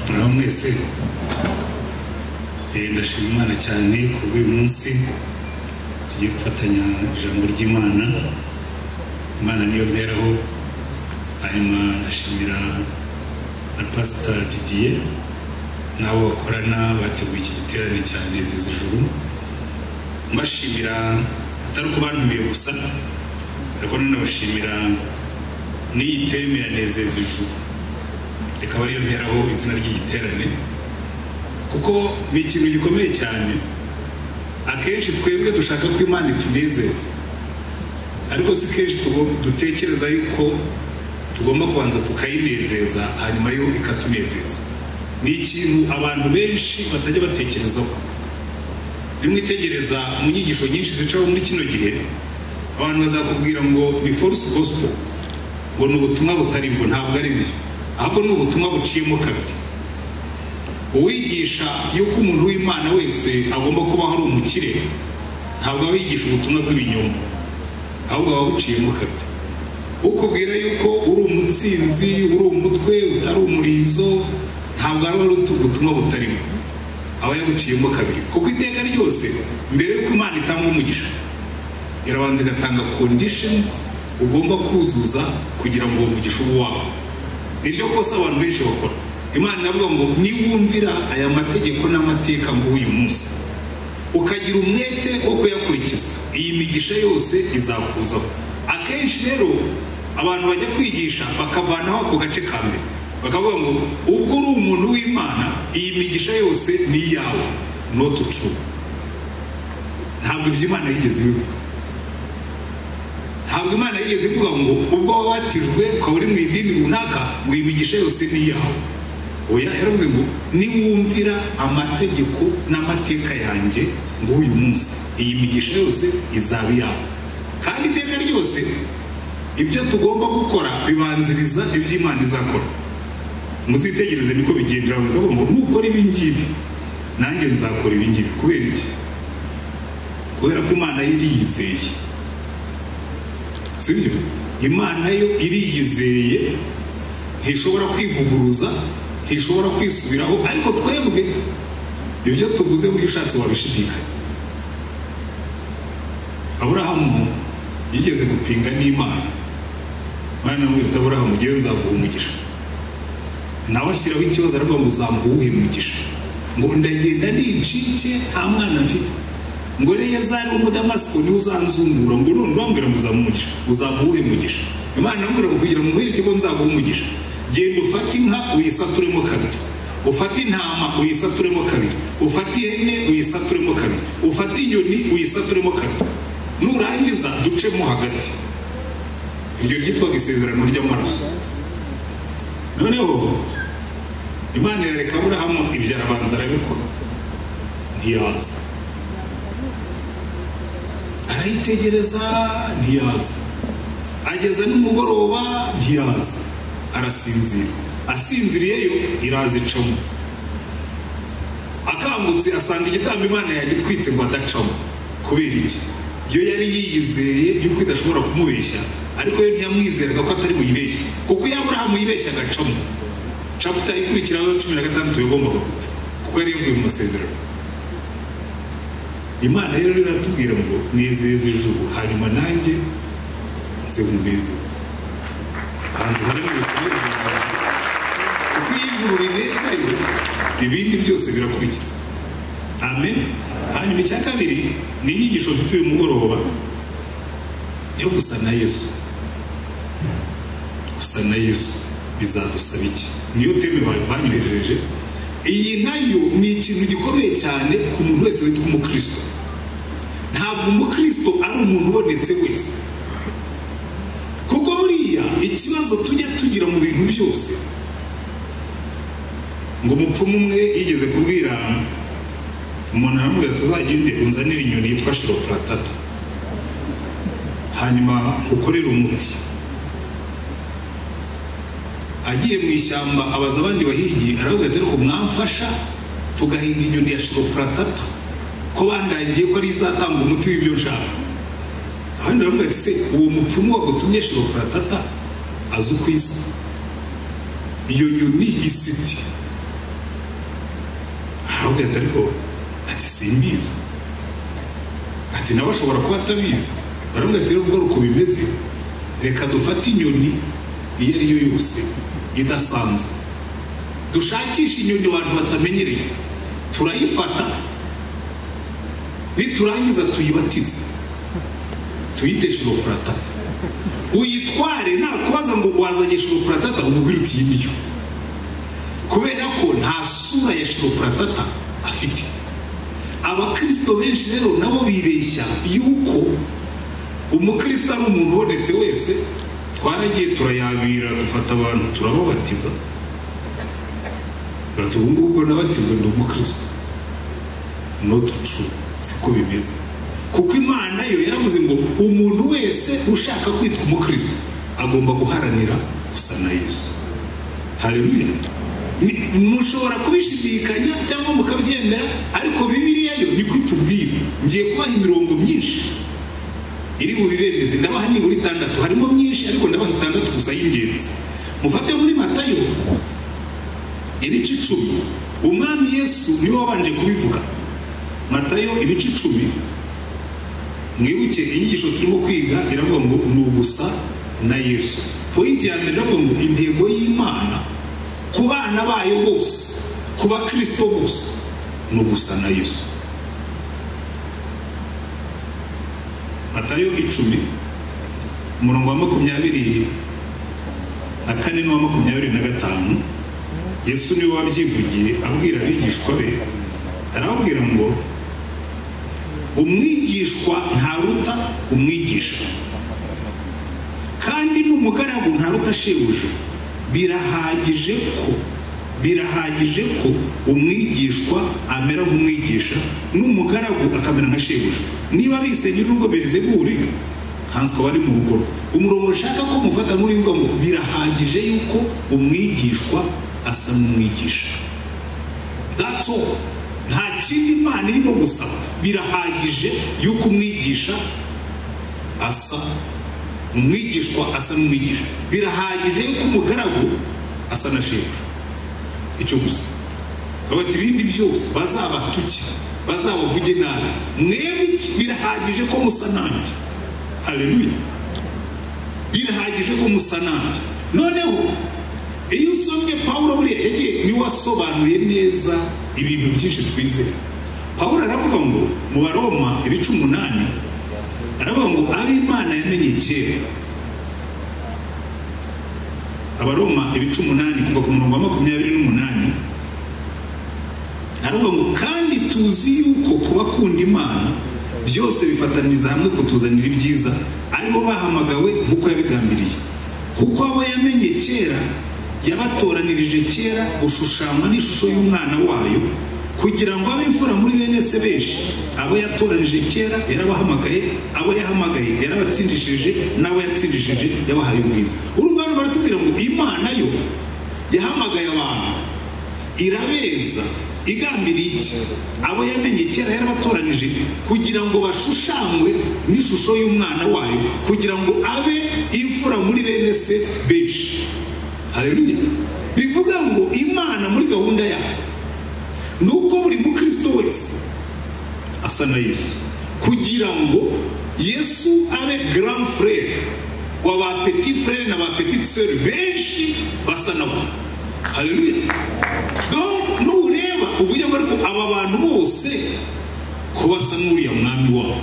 muraho mwese Eh, ndashima imana cyane ku bw'uyu munsi tugiye gufatanya ijambo ry'imana imana niyo mberaho hanyuma ndashimira na pasita didier n'abo bakorana bateguye iki giterane cya nezeza ijuru mbashimira atari uko bantumiye gusa ariko nanabashimira n'iyi teme ya nezeza ijuru reka bariyo nteraho izina ry'igiterane kuko ni ikintu gikomeye cyane akenshi twebwe dushaka ko imana itunezeza ariko si kenshi tugo- dutekereza yuko tugomba kubanza tukayinezeza hanyuma yo ikatunezeza ni ikintu abantu benshi batajya batekerezaho nimwitegereza mu nyigisho nyinshi zicaho muri kino gihe abantu bazakubwira ngo ni force gospel ngo ni ubutumwa butari bwo ntabwo ari byo ahubwo ni ubutumwa buciyemo kabiri uwigisha yuko umuntu w'imana wese agomba kuba ari umukire ntabwo aba yigisha ubutumwa bw'ibinyoma ahubwo aba buciyemo kabiri ukubwira yuko uri umutsinzi uri umutwe utari umurizo ntabwo aba ari ubutumwa butarimo aba yabuciyemo kabiri kuko iteka ryose mbere y'uko imana itanga umugisha irabanza igatanga conditions ugomba kuzuza kugira ngo uwo mugisha ube uwawe niryo kosa abantu benshi bakora imana iravuga ngo niwumvira aya mategeko n'amateka nguyu munsi ukagira umwete wo kuyakurikiza iyi migisha yose izakuzaho akenshi rero abantu bajya kwigisha bakavanaho ako gace ka mbere bakavuga ngo ubwo uri umuntu w'imana iyi migisha yose ni iyawe not true ntabwo iby'imana yigeze ibivuga ntabwo imana yigeze ivuga ngo ubwo wabatijwe ukaba uri mu idini runaka ngo imigisha yose ni iyawe oya yaravuze ngo niwumvira amategeko n'amateka yanjye ngo uyu munsi iyi migisha yose izaba iyawe kandi iteka ryose ibyo tugomba gukora bibanziriza iby'imana izakora muzitegereze niko bigendera bavuga ngo nukora ibi ngibi nanjye nzakora ibi ngibi kubera iki kubera ko imana yari yizeye sibyo imana yo iriyizeye ntishobora kwivuguruza ntishobora kwisubiraho ariko twebwe ibyo tuvuze buryo ushatse wabishidikanya aburahamu yigeze gupinga n'imana imana iramubwira aburahamu ngewe nzaguha umugisha nawe ashyiraho ikibazo aravuga ngo uzamuha uwuhe mugisha ngo ndagenda nicike nta mwana mfite ngo neyazari w'umudamasiko niwe uzanzungura ngo none urambwira ngo uzamuha umugisha uzamuha uwuhe mugisha imana iramubwira ngo kugira ngo umuhere ikigo nzaguha umugisha genda ufate inka uyisaturemo kabiri ufate intama uyisaturemo kabiri ufate ihene uyisaturemo kabiri ufate inyoni uyisaturemo kabiri nurangiza ducemo hagati iryo ryitwaga isezerano ry'amaraso noneho imana irareka aburahamu ibyo arabanza arabikora ntiyaza arayitegereza ntiyaza ageza nimugoroba ntiyaza arasinzira asinziriyeyo iraza icamo akangutse asanga igitambo imana yagitwitse ngo adacamo kubera iki iyo yari yiyizeye yuko idashobora kumubeshya ariko yo ntiyamwizeraga ko atari buyibeshye kuko iyo aburahamu yibeshya agacamo caputa ikurikiraho cumi na gatandatu yagombaga gupfa kuko yari yavuye mu masezerano imana rero iratubwira ngo nezeze ijuru hanyuma nanjye nze nkunezeze kanzu uharanire kunezeza kuko iyo ijuru rinezerewe ibindi byose birakurikira amen hanyuma icya kabiri ni inyigisho mfite uyu mugoroba yo gusana yesu gusana yesu bizadusaba iki niyo teme ba- banyoherereje iyi nayo ni ikintu gikomeye cyane ku muntu wese witwa umukristo ntabwo umukristo ari umuntu ubonetse wese kuko buriya ikibazo tujya tugira mu bintu byose ngo umupfumu umwe yigeze kubwira umuntu aramubwira tuzagende unzanire inyoni yitwa shiropuratata hanyuma ukorere umuti agiye mu ishyamba abaza abandi bahigi aravuga ati ariko mwamfasha tugahinga inyoni ya shiropuratata ko bandangiye ko ari izatanga umuti w'ibyo nshaka abandi baravuga ati se uwo mupfumu wagutumye shiropuratata azi uko isa iyo nyoni isiti aramubwira ati ariko ati simbizi ati nawe ashobora kuba atabizi baramubwira ati rero ubwo uko bimeze reka dufate inyoni iyo ari yo yose idasanzwe dushakishe inyoni abantu batamenyereye turayifata niturangiza tuyibatize tuyite shiropuratata uyitware nakubaza ngo wazanye shiropuratata umubwire uti iyi niyo kubera ko nta sura ya shiropuratata afite abakirisito benshi rero nabo bibeshya yuko umukristo ari umuntu ubonetse wese twaragiye turayabira dufata abantu turababatiza bati ubu ngubu nabatizwa ni umukristo notu tru siko bimeze kuko imana yo yaravuze ngo umuntu wese ushaka kwitwa umukristo agomba guharanira gusa na yesu hareruya mushobora kubishidikanya cyangwa mukabyemera ariko bibiriya yo niko itubwira ngiye kubaha imirongo myinshi iri bubibemeze ndabaha nibura itandatu harimo myinshi ariko ndabaha itandatu gusa y'ingenzi mufate muri matayo ibice icumi umwami yesu niwe wabanje kubivuga matayo ibice icumi mwibuke inyigisho turimo kwiga iravuga ngo ni ugusa na yesu pointi ya mbere iravuga ngo intego y'imana ku bana bayo bose ku bakristo bose ni ugusa na yesu matayo icumi umurongo wa makumyabiri na kane n'uwa makumyabiri na gatanu yesu niwe wabyivugiye abwira abigishwa be arababwira ngo umwigishwa ntaruta umwigisha kandi n'umugaragu ntaruta shebuja birahagije ko birahagije ko umwigishwa amera nk'umwigisha n'umugaragu akamera nka shebuja niba bise nyir'urugo berizeburi ntanswe bari mu rugo rwe umurongo ushaka ko mufata nk'urivuga ngo birahagije yuko umwigishwa asa n'umwigisha datso nta kindi imana irimo gusaba birahagije yuko umwigisha asa umwigishwa asa n'umwigisha birahagije yuko umugaragu asa na shebuja icyo gusa bati ibindi byose bazabatuke bazabavuge nabi mwebwe birahagije ko musa nanjye hareruye birahagije ko musa nanjye noneho iyo usomye pawuro buriya yagiye niwe wasobanuye neza ibintu byinshi twizeye pawuro aravuga ngo mu baroma ibice umunani aravuga ngo ab'imana yamenye kera abaroma ibice umunani kuva ku murongo wa makumyabiri n'umunani aravuga ngo kandi tuzi yuko kubakunda imana byose bifataniriza hamwe kutuzanira ibyiza aribo bahamagawe nk'uko yabigambiriye kuko abo yamenye kera yabatoranirije kera gushushanywa n'ishusho y'umwana wayo kugira ngo abe imfura muri bene se benshi abo yatoranije kera yarabahamagaye abo yahamagaye yarabatsindishije n'abo yatsindishije yabahaye ubwiza urungano baratubwira ngo imana yo yahamagaye abantu irabeza igambiriye iki abo yamenye kera yarabatoranije kugira ngo bashushanywe n'ishusho y'umwana wayo kugira ngo abe imfura muri bene se benshi hareruya bivuga ngo imana muri gahunda yayo ni uko buri mukristo wese asa na yesu kugira ngo yesu abe grand frere wa ba petit frere na ba petite seur benshi basa nabo haleluya donc nureba uvuge ngo ariko aba bantu bose ko basa n'uriya mwami wabo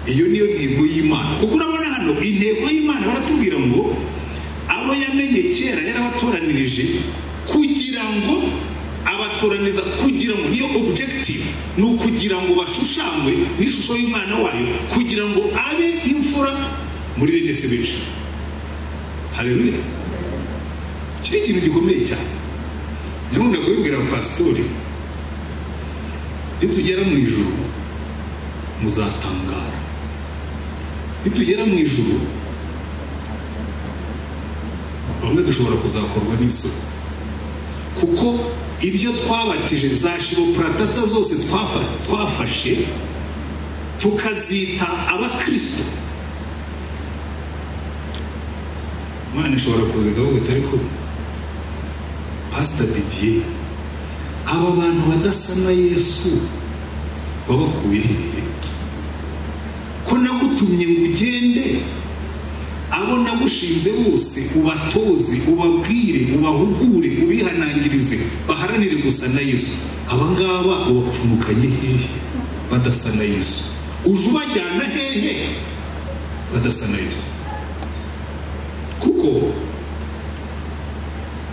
iyo niyo ntego y'imana kuko urabona hano intego y'imana baratubwira ngo abo yamenye kera yarabatoranirije kugira ngo abatoraniza kugira ngo niyo objective ni ukugira ngo bashushanywe n'ishusho y'umwana wayo kugira ngo abe imfura muri bene se benshi hareruya iki ni ikintu gikomeye cyane nyamwunda kubibwira pasitori nitugera mu ijuru muzatangara nitugera mu ijuru bamwe dushobora kuzakorwa n'isoko kuko ibyo twabatije za shiropuratata zose twafashe tukazita abakirisito imana ishobora kuza ikavuga ati ariko pasita didiye abo bantu badasa na yesu wabakuye hehe ko nagutumye ngo ugende abo nagushinze bose ubatoze ubabwire ubahugure ubihanangirize baharanire gusa na yesu aba ngaba ubapfumukanye hehe badasa na yesu uje ubajyana hehe badasa na yesu kuko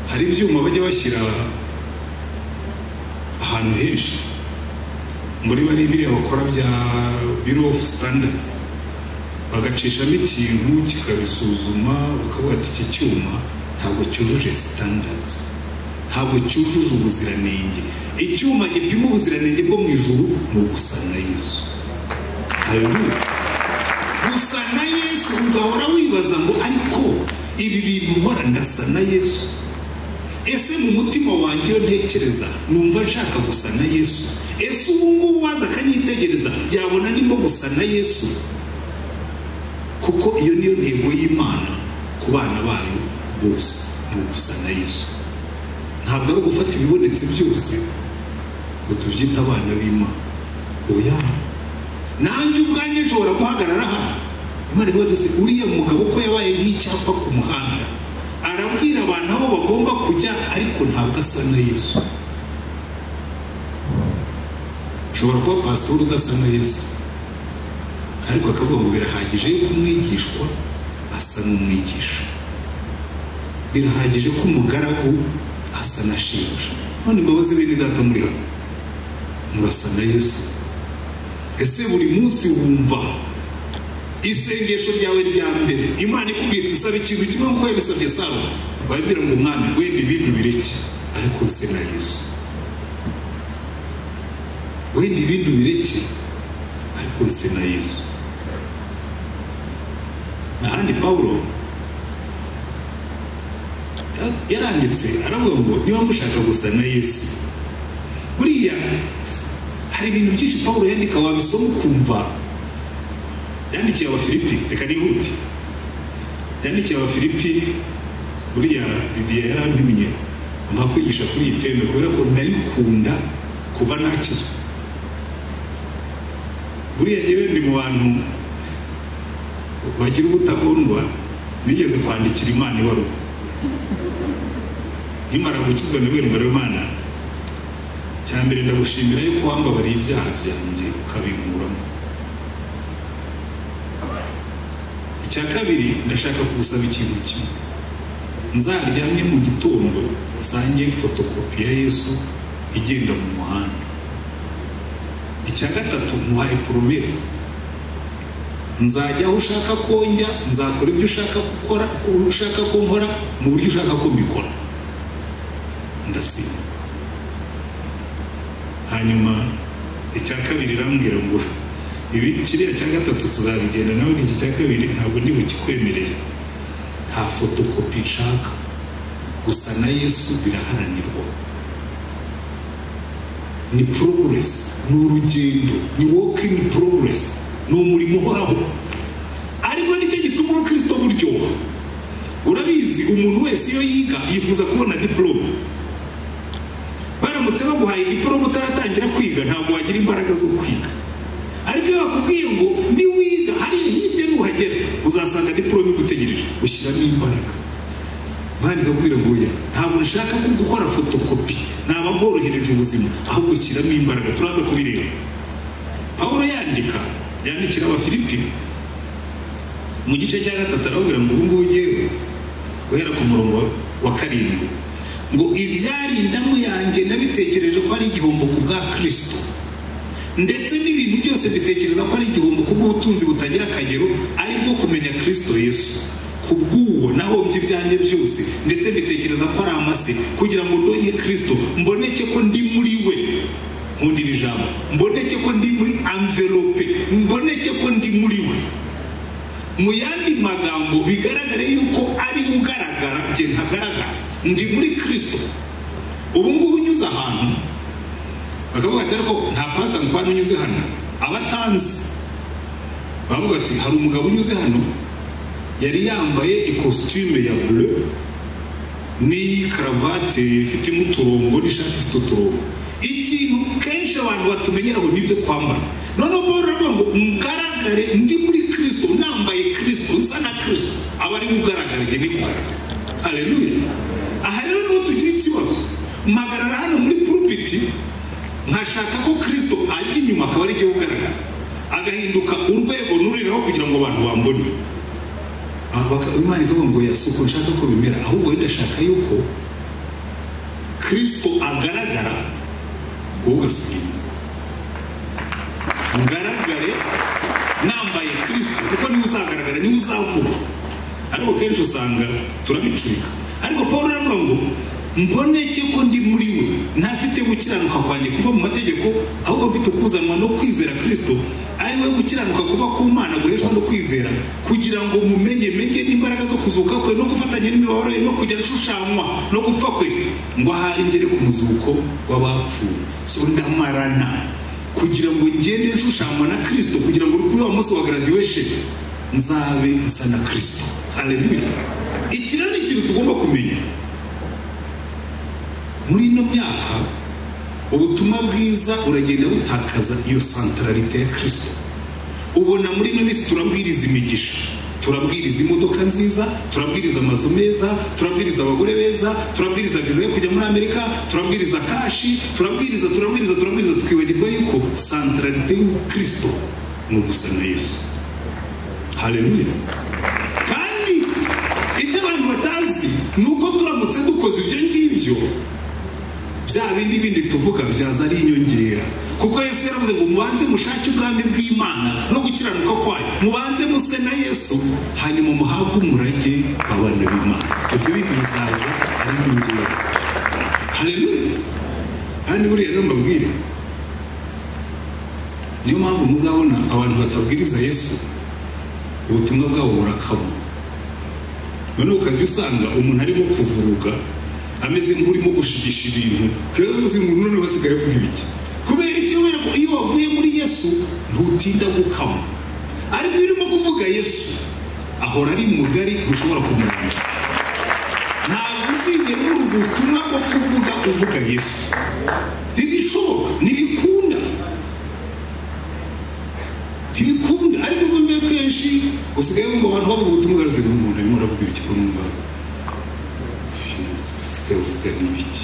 hari ibyuma bajya bashyira ahantu henshi muri bari biriya bakora bya biro ofu sitandadizi bagacishamo ikintu kikabisuzuma bakavuga ati iki cyuma ntabwo cyujuje sitandadizi ntabwo cyujuje ubuziranenge icyuma gipima ubuziranenge bwo mu ijuru ni ugusa na yesu haleluya gusa na yesu ugahora wibaza ngo ariko ibi bintu nkora ndasa na yesu ese mu mutima wanjye iyo ntekereza numva nshaka gusa na yesu ese ubu ngubu waza akanyitegereza yabona ndimo gusa na yesu kuko iyo niyo ntego y'imana ku bana bayo bose ni ugusa na yesu ntabwo ari ugufata ibibonetse byose ngo tubyite abana b'imana oya nanjye ubwanjye nshobora guhagarara hano imana ivuga ati uriya mugabo ko yabaye nk'icyapa ku muhanda arabwira abantu aho bagomba kujya ariko ntabwo asa na yesu ushobora kuba pasitori udasa na yesu ariko akavuga ngo birahagije yuko umwigishwa asa n'umwigisha birahagije ko umugaragu asa na shebuja none imbabazi bene data muri hano murasa na yesu ese buri munsi wumva isengesho ryawe rya mbere imana ikubwiye iti isaba ikintu kimwe nk'uko yabisabye saba wabwira ngo umwami wenda ibindi bireke ariko nse na yesu wenda ibindi bireke ariko nse na yesu n'ahandi pawulo yaranditse aravuga ngo niba mushaka gusa na yesu buriya hari ibintu byinshi pawulo yandika wabisoma ukumva yandikiye abafilipi reka nihute yandikiye abafilipi buriya didiye yarampimye ampa kwigisha kuri iyi teme kubera ko ndayikunda kuva nakizwa buriya ngewe ndi mu bantu bagira ubutagondwa nigeze kwandikira imana ibaruwa nkimara gukizwa nibwo mbere imana cya mbere ndagushimira yuko wambabariye ibyaha byanjye ukabikuramo icya kabiri ndashaka kugusaba ikintu kimwe nzaryamye mu gitondo usange fotokopi ya yesu igenda mu muhanda icya gatatu ntuhaye poromesi nzajya aho ushaka ko njya nzakora ibyo ushaka gukora ushaka ko nkora mu buryo ushaka ko mbikora ndasiba hanyuma icya kabiri irambwira ngo ibi kiriya cya gatatu tuzabigenda nawe iki cya kabiri ntabwo ndi bukikwemerere nta fotokopi nshaka gusa na yesu biraharanirwa ni poroguresi ni urugendo ni wokingi poroguresi ni umurimo uhoraho ariko nicyo gituma urukirisito buryoha urabizi umuntu wese iyo yiga yifuza kubona diporome baramutse baguhaye diporome utaratangira kwiga ntabwo wagira imbaraga zo kwiga ariko iyo bakubwiye ngo niwiga hariya hirya nuhagera uzasanga diporome igutegereje ushyiramo imbaraga mwana ikakubwira ngo oya ntabwo nshaka ko gukora fotokopi naba bworohereje ubuzima ahubwo ushyiramo imbaraga turaza kubireba pawulo yandika yandikira abafilipine mu gice cya gatatu arababwira ngo ubu ngubu ngewe guhera ku murongo wa karindwi ngo ibyarindamu yanjye nabitekereje ko ari igihombo ku bwa kirisito ndetse n'ibintu byose bitekereza ko ari igihombo ku bw'ubutunzi butagira akagero ari bwo kumenya kirisito yesu ku bw'uwo nahombye ibyanjye byose ndetse mbitekereza ko ari amase kugira ngo ndonye kirisito mboneke ko ndi muri we nkundira ijambo mboneke ko ndi muri amvelope mboneke ko ndi muri we mu yandi magambo bigaragare yuko ari ugaragara njye ntagaragara ndi muri kirisito ubu ngubu unyuze ahantu bakavuga ati ariko nta pasita ntwara unyuze hano abatanzi bavuga ati hari umugabo unyuze hano yari yambaye ikositime ya bure n'iyi karavati ifitemo uturongo n'ishati ifite uturongo ikintu kenshi abantu batumenyeraho nibyo twambara noneho paul aravuga ngo mugaragare ndi muri kirisito nambaye kirisito nsa na kirisito aba ari ugaragara njye ni kugaragara hareruye aha rero niho tugira ikibazo mpagarara hano muri purupiti nkashaka ko kirisito ajya inyuma akaba ari igihe ugaragara agahinduka urwego nuriraho kugira ngo abantu bambone imana ikavuga ngo ya uko nshaka ko bimera ahubwo wenda ashaka yuko kirisito agaragara wowe ugasubira inyuma ngaragare nambaye kirisito kuko niwe uzagaragara niwe uzavuga ariko kenshi usanga turabicurika ariko paul aravuga ngo mboneke ko ndi muri we ntafite gukiranuka kwanjye kuva mu mategeko ahubwo mfite kuzanwa no kwizera kirisito ari we gukiranuka kuva ku mana guheshwa no kwizera kugira ngo mumenye menye n'imbaraga zo kuzuka kwe no gufatanya n'imibabaro ye no kujya ashushanywa no gupfa kwe ngo ahari ngere ku muzuko w'abapfuye so ndamarana kugira ngo ngende nshushanywa na kirisito kugira ngo kuri wa munsi wa graduation nzabe nsa na kirisito haleluya iki rero ni ikintu tugomba kumenya muri ino myaka ubutumwa bwiza uragenda butakaza iyo santararite ya kirisito ubona muri ino minsi turabwiriza imigisha turabwiriza imodoka nziza turabwiriza amazu meza turabwiriza abagore beza turabwiriza viza yo kujya muri amerika turabwiriza kashi turabwiriza turabwiriza turabwiriza tukibagirwa yuko santararite y'ukirisito ni ugusa na yesu hareruye kandi ibyo abantu batazi ni uko turamutse dukoze ibyo ngibyo bya bindi bindi tuvuga byaza ari inyongera kuko yesu yaravuze ngo mubanze mushake ubwami bw'imana no gukiranuka kwayo mubanze muse na yesu hanyuma muhabwe umurage w'abana b'imana ibyo bindi bizaza ari inyongera hareruye kandi buriya rero mbabwire niyo mpamvu muzabona abantu batabwiriza yesu ubutumwa bwabo burakabura noneho ukajya usanga umuntu arimo kuvuruga ameze nk'urimo gushigisha ibintu rero uzi ngo noneho hasigaye avuga ibiki kubera icyo kubera ko iyo wavuye muri yesu ntutinda gukama ariko iyo urimo kuvuga yesu ahora ari mugari ntushobora kumurangiza ntabwo uzigera uri ubutumwa bwo kuvuga uvuga yesu ntibishoboka ntibikunda ntibikunda ariko uzumve kenshi usigaye wumva abantu bavuga ubutumwa bw'umuntu umuntu arimo aravuga ibiki ko numva sikavuga n'ibiki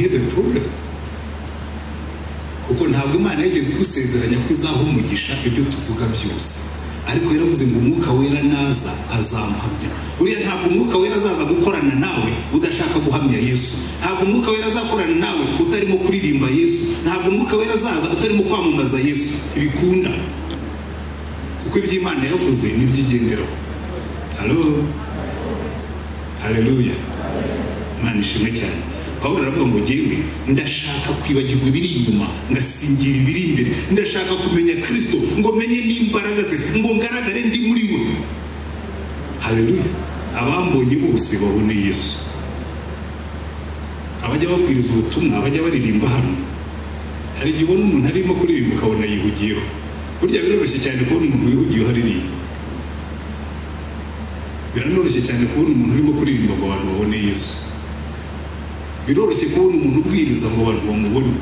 have a problem kuko ntabwo imana yageze igusezeranya ko izaha umugisha ibyo tuvuga byose ariko yaravuze ngo umwuka wera naza azamuhamya buriya ntabwo umwuka wera azaza gukorana nawe udashaka guhamya yesu ntabwo umwuka wera azakorana nawe utarimo kuririmba yesu ntabwo umwuka wera azaza utarimo kwamamaza yesu ntibikunda kuko iby'imana yavuze nibyigenderaho halo hareruye imana ishimwe cyane paul aravuga ngo ngewe ndashaka kwibagirwa ibiri inyuma ngasingira ibiri imbere ndashaka kumenya kirisito ngo menye n'imbaraga ze ngo ngaragare ndi muri we hareruye abambonye bose babone yesu abajya babwiriza ubutumwa abajya baririmba hano hari igihe ubona umuntu arimo kuririmba ukabona yihugiyeho burya biroroshye cyane kubona umuntu wihugiyeho aririmba biranoroshye cyane kubona umuntu urimo kuririmba ngo abantu babone yesu biroroshye kubona umuntu ubwiriza ngo abantu bamubone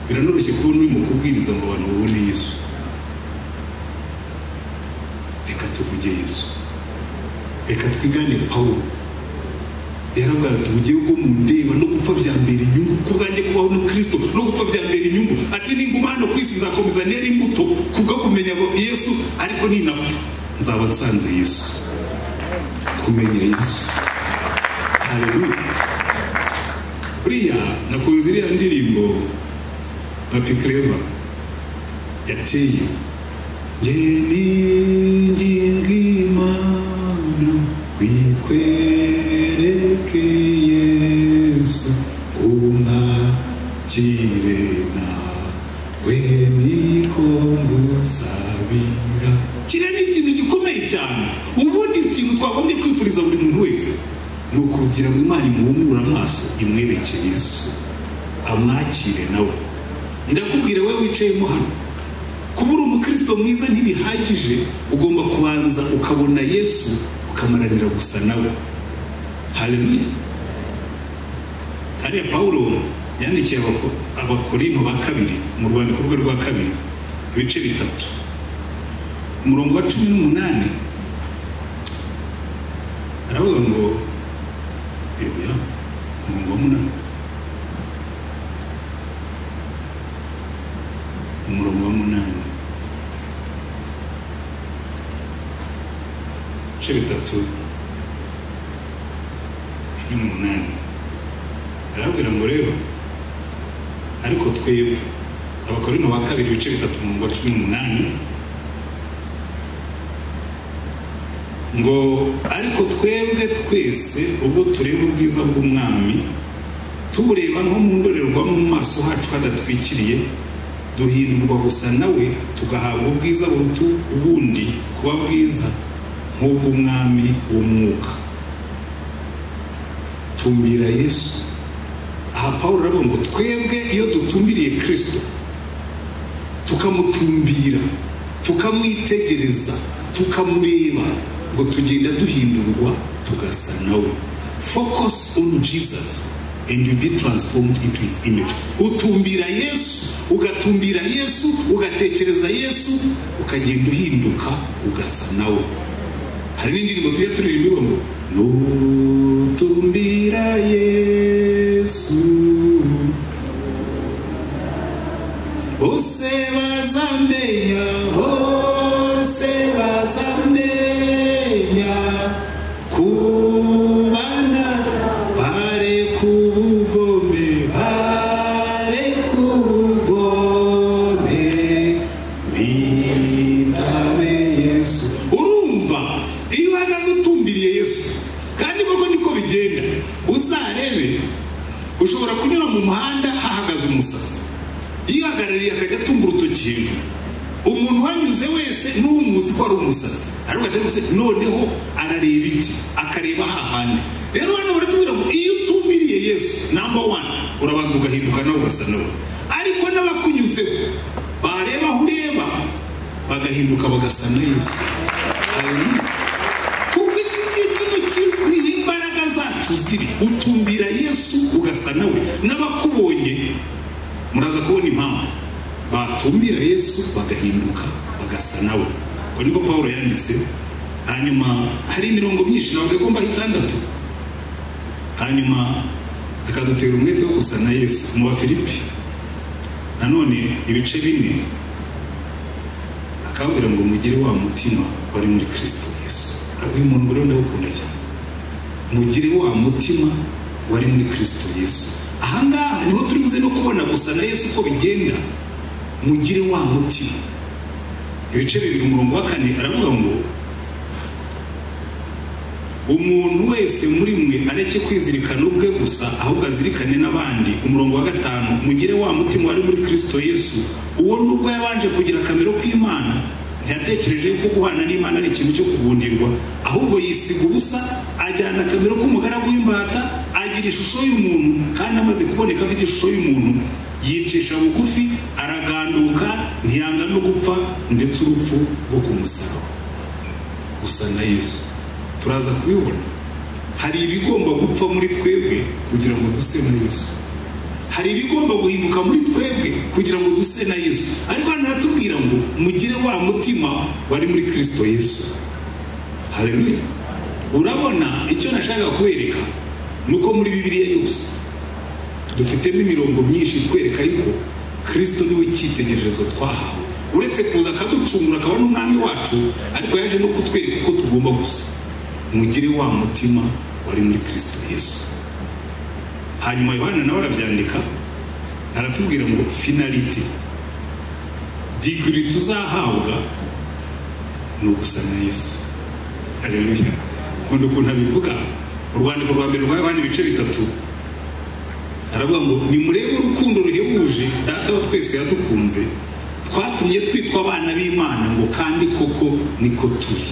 biranoroshye kubona urimo kubwiriza ngo abantu babone yesu reka tuvuge yesu reka twigane pawulo yaravuga ati ubugiye bwo mu ndeba no gupfa byambera inyungu ku bwanjye kubaho no kirisito no gupfa byambera inyungu ati ninguma hano ku isi nzakomeza nera imbuto kubwo kumenya yesu ariko ninapfa nzaba nsanze yesu kumenya yesu hareruya buriya nakunze iriya ndirimbo papi kereva yateye nge n'ingingo imana wikwereke yesu umwakire nawe niko ngusabira kiriya ni ikintu gikomeye cyane ubundi ikintu twagombye kwifuriza buri muntu wese ni ukugira ngo imana imuhumure amaso imwereke yesu amwakire nawe ndakubwira we wicayemo hano kuba uri umukristo mwiza ntibihagije ugomba kubanza ukabona yesu ukamaranira gusa nawe haleluya hariya pawulo yandikiye abako- abakorinto ba kabiri mu rwandiko rwe rwa kabiri ibice bitatu umurongo wa cumi n'umunani aravuga ngo yewe umurongo wa munani umurongo wa munani ibice bitatu cumi n'umunani arababwira ngo rero ariko twebwe abakorinto ba kabiri ibice bitatu umurongo wa cumi n'umunani ngo ariko twebwe twese ubwo tureba ubwiza bw'umwami tubureba nko mu ndorerwamo mu maso hacu hadatwikiriye duhindurwa gusa nawe tugahabwa ubwiza buruta ubundi kuba bwiza nk'ubw'umwami w'umwuka tumbira yesu aha paul aravuga ngo twebwe iyo dutumbiriye kirisito tukamutumbira tukamwitegereza tukamureba ngo tugenda duhindurwa tugasa nawe focus on jesus and you be transformed into his image utumbira yesu ugatumbira yesu ugatekereza yesu ukagenda uhinduka ugasa nawe hari n'indirimbo tujya turirimba ivuga ngo nutumbira yesu bose bazamenya bose bazamenya kubana bare kubugome bare kubugome bitabe yesu urumva iyo uhagaze utumbiriye yesu kandi koko niko bigenda uzarebe ushobora kunyura mu muhanda hahagaze umusazi yihagarariye akajya atunga urutoki hejuru umuntu uhanyuze wese n'umuzi ko ari umusazi ariko atari gusa noneho arareba iki akareba hahandi rero hano baratubwira ngo iyo utumiriye yesu namba wani urabanza ugahinduka nawe ugasa nawe ariko n'abakunyuzeho bareba aho ureba bagahinduka bagasa na yesu haleluya kuko iki ngiki duki niho imbaraga zacu ziri utumbira yesu ugasa nawe n'abakubonye muraza kubona impamvu batumbira yesu bagahinduka bagasa nawe ubwo niko paul yanditse hanyuma hari imirongo myinshi ntabwo igomba itandatu hanyuma akadutera umwete wo gusa na yesu mu bafilipi nanone ibice bine akabwira ngo mugire wa mutima wari muri kirisito yesu uyu muntu rero ndawukunda cyane mugire wa mutima wari muri kirisito yesu ahangaha niho turi buze no kubona gusa na yesu uko bigenda mugire wa mutima ibice bibiri umurongo wa kane aravuga ngo umuntu wese muri mwe areke kwizirikana ubwe gusa ahubwo azirikane n'abandi umurongo wa gatanu mugire wa mutima wari muri kirisito yesu uwo nubwo yabanje kugira akamero k'imana ntiyatekereje ko guhana n'imana ari ikintu cyo kugundirwa ahubwo yisiga ubusa ajyana akamero k'umugaragu w'imbata agira ishusho y'umuntu kandi amaze kuboneka afite ishusho y'umuntu yicisha bugufi araganduka ntiyanga no gupfa ndetse urupfu rwo kumusaraba gusa na yesu turaza kubibona hari ibigomba gupfa muri twebwe kugira ngo duse na yesu hari ibigomba guhinduka muri twebwe kugira ngo duse na yesu ariko hano haratubwira ngo mugire wa mutima wari muri kirisito yesu haleluya urabona icyo nashakaga kubereka ni uko muri bibiliya yose dufitemo imirongo myinshi itwereka yuko kirisito niwe cyitegererezo twahawe uretse kuza akaducungura akaba n'umwami wacu ariko yaje no kutwereka uko tugomba gusa mugire wa mutima wari muri kirisito yesu hanyuma yohana nawe arabyandika aratubwira ngo finaliti digiri tuzahabwa ni ugusa na yesu hareruya nkunda ukuntu abivuga urwandiko rwa mbere rwa yohana ibice bitatu aravuga ngo nimurebe urukundo ruhebuje data wa twese yadukunze twatumye twitwa abana b'imana ngo kandi koko niko turi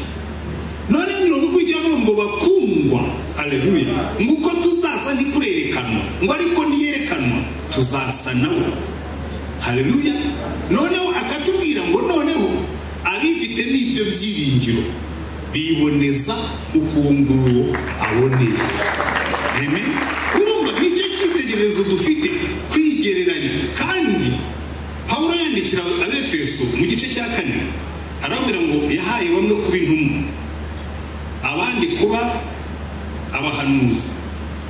noneho mirongo ikurikiraho ngo bakundwa aleluya ngo uko tuzasa ntikurerekanwa ngo ariko ntiyerekanwa tuzasa nawe haleluya noneho akatubwira ngo noneho abifite n'ibyo byiringiro biboneza nk'uko nguwo aboneye eme urumva nicyo cyitegererezo dufite kwigereranya kandi pawulo yandikira abefeso mu gice cya kane arababwira ngo yahaye bamwe kuba intumwa abandi kuba abahanuzi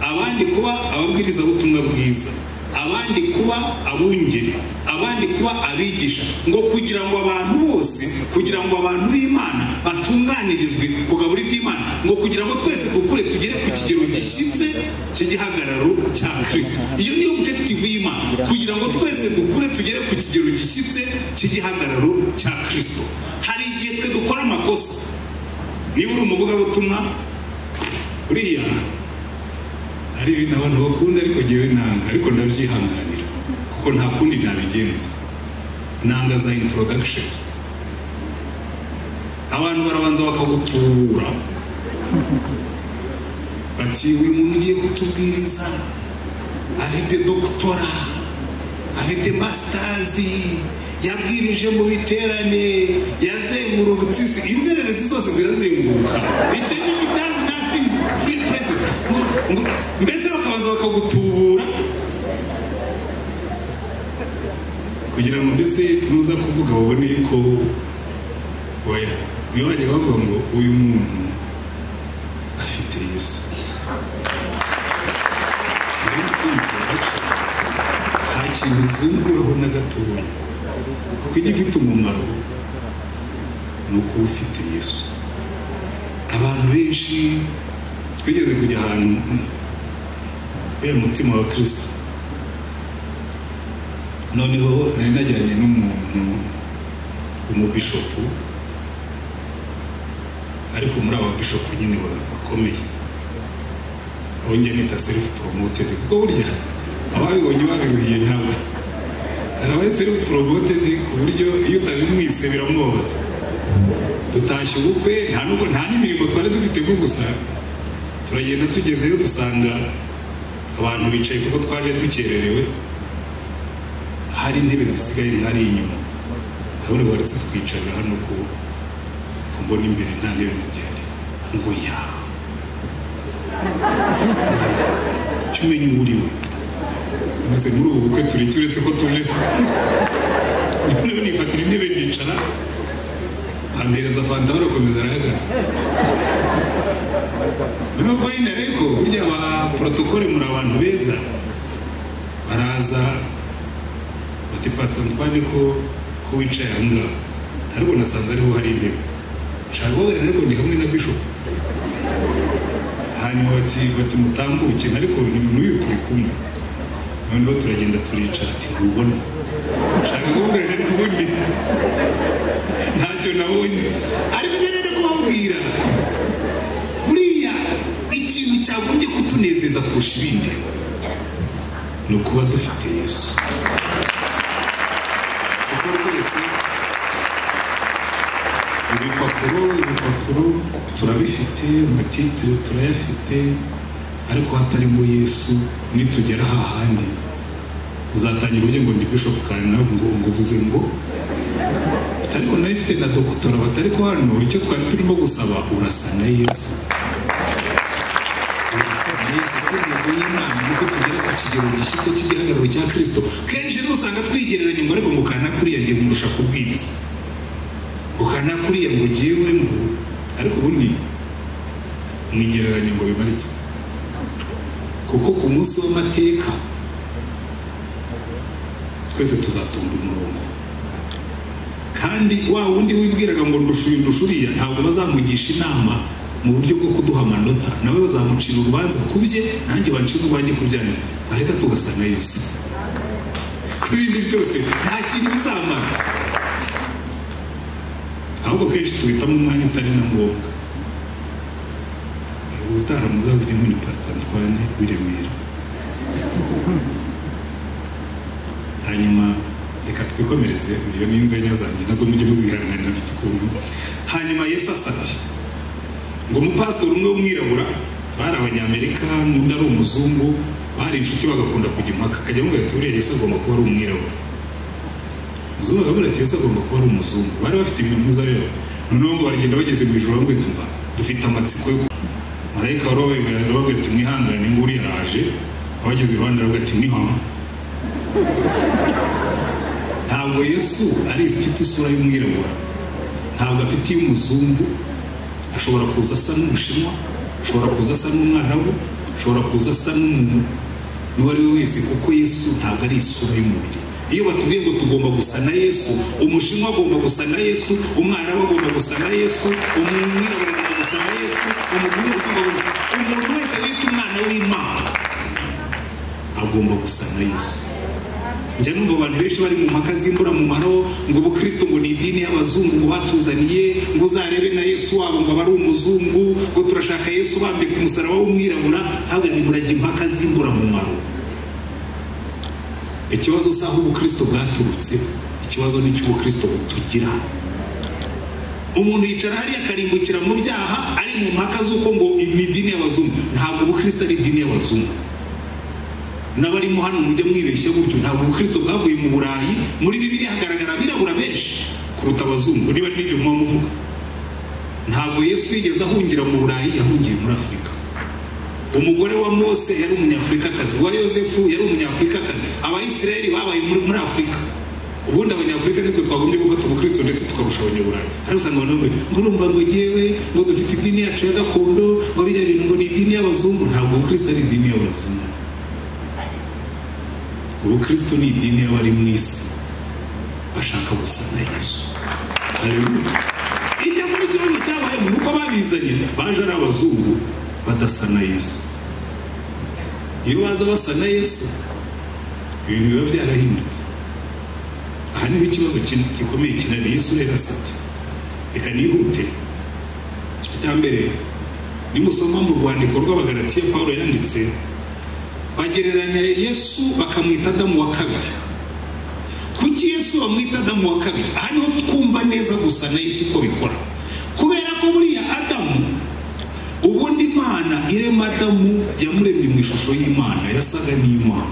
abandi kuba ababwirizabutumwa bwiza abandi kuba abungeri abandi kuba abigisha ngo kugira ngo abantu bose kugira ngo abantu b'imana batunganirizwe ku gaburi by'imana ngo kugira ngo twese dukure tugere ku kigero gishyitse cy'igihagararo cya kirisito iyo niyo objective y'imana kugira ngo twese dukure tugere ku kigero gishyitse cy'igihagararo cya kirisito hari igihe twe dukora amakosa niba uri umuvugabutumwa uriya hari ibintu abantu bakunda ariko ngewe nanga ariko ndabyihanganira kuko nta kundi nabigenza nanga za introductions abantu barabanza bakagutubura bati uyu muntu ugiye kutubwiriza afite dogitora afite masitazi yabwirije mu biterane yazengurutse isi inzererezi zose zirazenguruka icyo ngicyo utazi nathi free president mbese bakabanza bakagutubura kugira ngo mbese nuza kuvuga babone ko oya iyo bajya bavuga ngo uyu muntu afite yesu nta kintu uzunguraho na gatoya kuko ijya ifite umumaro ni ukuba ufite yesu abantu benshi twigeze kujya ahantu kubera umutima wa kirisito noneho nari najyanye n'umuntu umubishopu ariko muri aba bishopu nyine bakomeye abo njya nita selifu poromotedi kuko burya ababibonye babiruhiye ntabwo hari abari selifu poromotedi ku buryo iyo utabimwise biramwobaza dutashye ubukwe nta n'imirimo twari dufite nko gusa turagenda tugezeyo dusanga abantu bicaye kuko twaje dukererewe hari intebe zisigaye hari inyuma ndabona waretse twicarira hano ko mbona imbere nta ntebe zigihari ngo ya jya umenya uwo uri we maze muri ubu bukwe tureke uretse ko tuje noneho nifatira intebe ndicara bampereza fanta barakomeza arahagarara noneho fayina reko burya ba porotokole muri abantu beza baraza bati pasita ntitwane ko ko wicaye aha ngaha ariko nasanze ariho hari intebe nshaka kubabarira ariko ndi hamwe na bishopu hanyuma bati bati mutambuke ariko n'uyu turi kumwe noneho turagenda turicara ati ntubona nshaka kubabarira ariko ubundi ntacyo nabonye ariko ngenda kubabwira buriya ikintu cyagombye kutunezeza kurusha ibindi ni ukuba dufite yesu kuko rwose ibipapuro ibipapuro turabifite amatitire turayafite ariko hatarimo yesu nitugera hahandi uzatangira uburyo ngo ni bishopu kandi ntabwo ngo uvuze ngo ariko nari mfite na dogitora batari ko hano icyo twari turimo gusaba urasa na yesu intego y'imana nuko tugera ku kigero gishyitse cy'igihagararo cya kirisito kenshi nusanga twigereranya ngo ariko ngo kanakuriya ngiye murusha kubwiriza ngo kanakuriya ngo ngewe ngo ariko ubundi mwigereranya ngo bimare iki kuko ku munsi w'amateka twese tuzatonda umurongo kandi wa wundi wibwiraga ngo ndushuye ndushuriya ntabwo bazamugisha inama mu buryo bwo kuduha amanota nawe bazamucira urubanza ku bye nanjye bacira urwanjye ku byanjye bareka tugasana yesu ku bindi byose nta kintu bizamara ahubwo kenshi tubitamo umwanya utari na ngombwa ubutaha muzabujye nk'uni pasita ntwane w'i remera hanyuma reka twikomereze ibyo ni inzenya zanjye nazo mujye muzihanganira mfite ukuntu hanyuma yesu asati ngo umupasitori umwe w'umwirabura bari abanyamerika n'undi ari umuzungu bari inshuti bagakunda kujya impaka akajya amubwira ati buriya yesu agomba kuba ari umwirabura umuzungu akamubwira ati yesu agomba kuba ari umuzungu bari bafite ibimuza rero noneho ngo baragenda bageze mu ijoro bamwe tumva dufite amatsiko yo marayika wari wabemerera aravuga ati mwihangane ngo uriya araje abageze iruhande aravuga ati niho ntabwo yesu ari ifite isura y'umwirabura ntabwo afite iy'umuzungu ashobora kuza asa n'umushinwa ashobora kuza asa n'umwarabu ashobora kuza asa n'umuntu n'uwo ari we wese kuko yesu ntabwo ari isura y'umubiri iyo batubwiye ngo tugomba gusa na yesu umushinwa agomba gusa na yesu umwarabu agomba gusa na yesu umwirabura agomba gusa na yesu umugore agomba umuntu wese wita umwana w'imana agomba gusa na yesu njya numva abantu benshi bari mu mpaka z'imburamumaro ngo ubukristo ngo ni idini y'abazungu ngo batuzaniye ngo uzarebe na yesu wabo ngo aba ari umuzungu ngo turashaka yesu bambika umusaraba w'umwirabura ntabwo nimurajya impaka z'imburamumaro ikibazo si aho ubukristo bwaturutse ikibazo ni icy'ubukristo butugira umuntu yicara hariya akarimbukira mu byaha ari mu mpaka z'uko ngo ni idini y'abazungu ntabwo ubukristo ari idini y'abazungu n'abarimo hano mujya mwibeshya gutyo ntabwo ubukristo bwavuye mu burayi muri bibiri hagaragara abirabura benshi kuruta abazungu niba n'ibyo muba muvuga ntabwo yesu yigeze ahungira mu burayi yahungiye muri afurika umugore wa mose yari umunyafurikakazi uwa yosefu yari umunyafurikakazi abayisiraheli babaye muri afurika ubundi abanyafurika nitwe twagombye gufata ubukristo ndetse tukarusha abanyaburayi ariko usanga abantu bambaye ngo urumva ngo ngewe ngo dufite idini yacu ya gakondo ngo biriya bintu ngo ni idini y'abazungu ntabwo ubukristo ari idini y'abazungu ubukristo ni idini y'abari mu isi bashaka gusa na yesu icyakora ikibazo cyabayemo nuko babizanye baje ari abazungu badasa na yesu iyo baza basa na yesu ibintu biba byarahindutse aha niho ikibazo gikomeye kinani yesu rero asate reka nihute icya mbere nimusoma mu rwandiko rw'abagaratiya paul yanditse bagereranya yesu bakamwita adamu wa kabiri kuki yesu bamwita adamu wa kabiri aha niho twumva neza gusa na yesu uko bikora kubera ko buriya adamu ubundi imana irema adamu yamuremye mu ishusho y'imana yasaga n'imana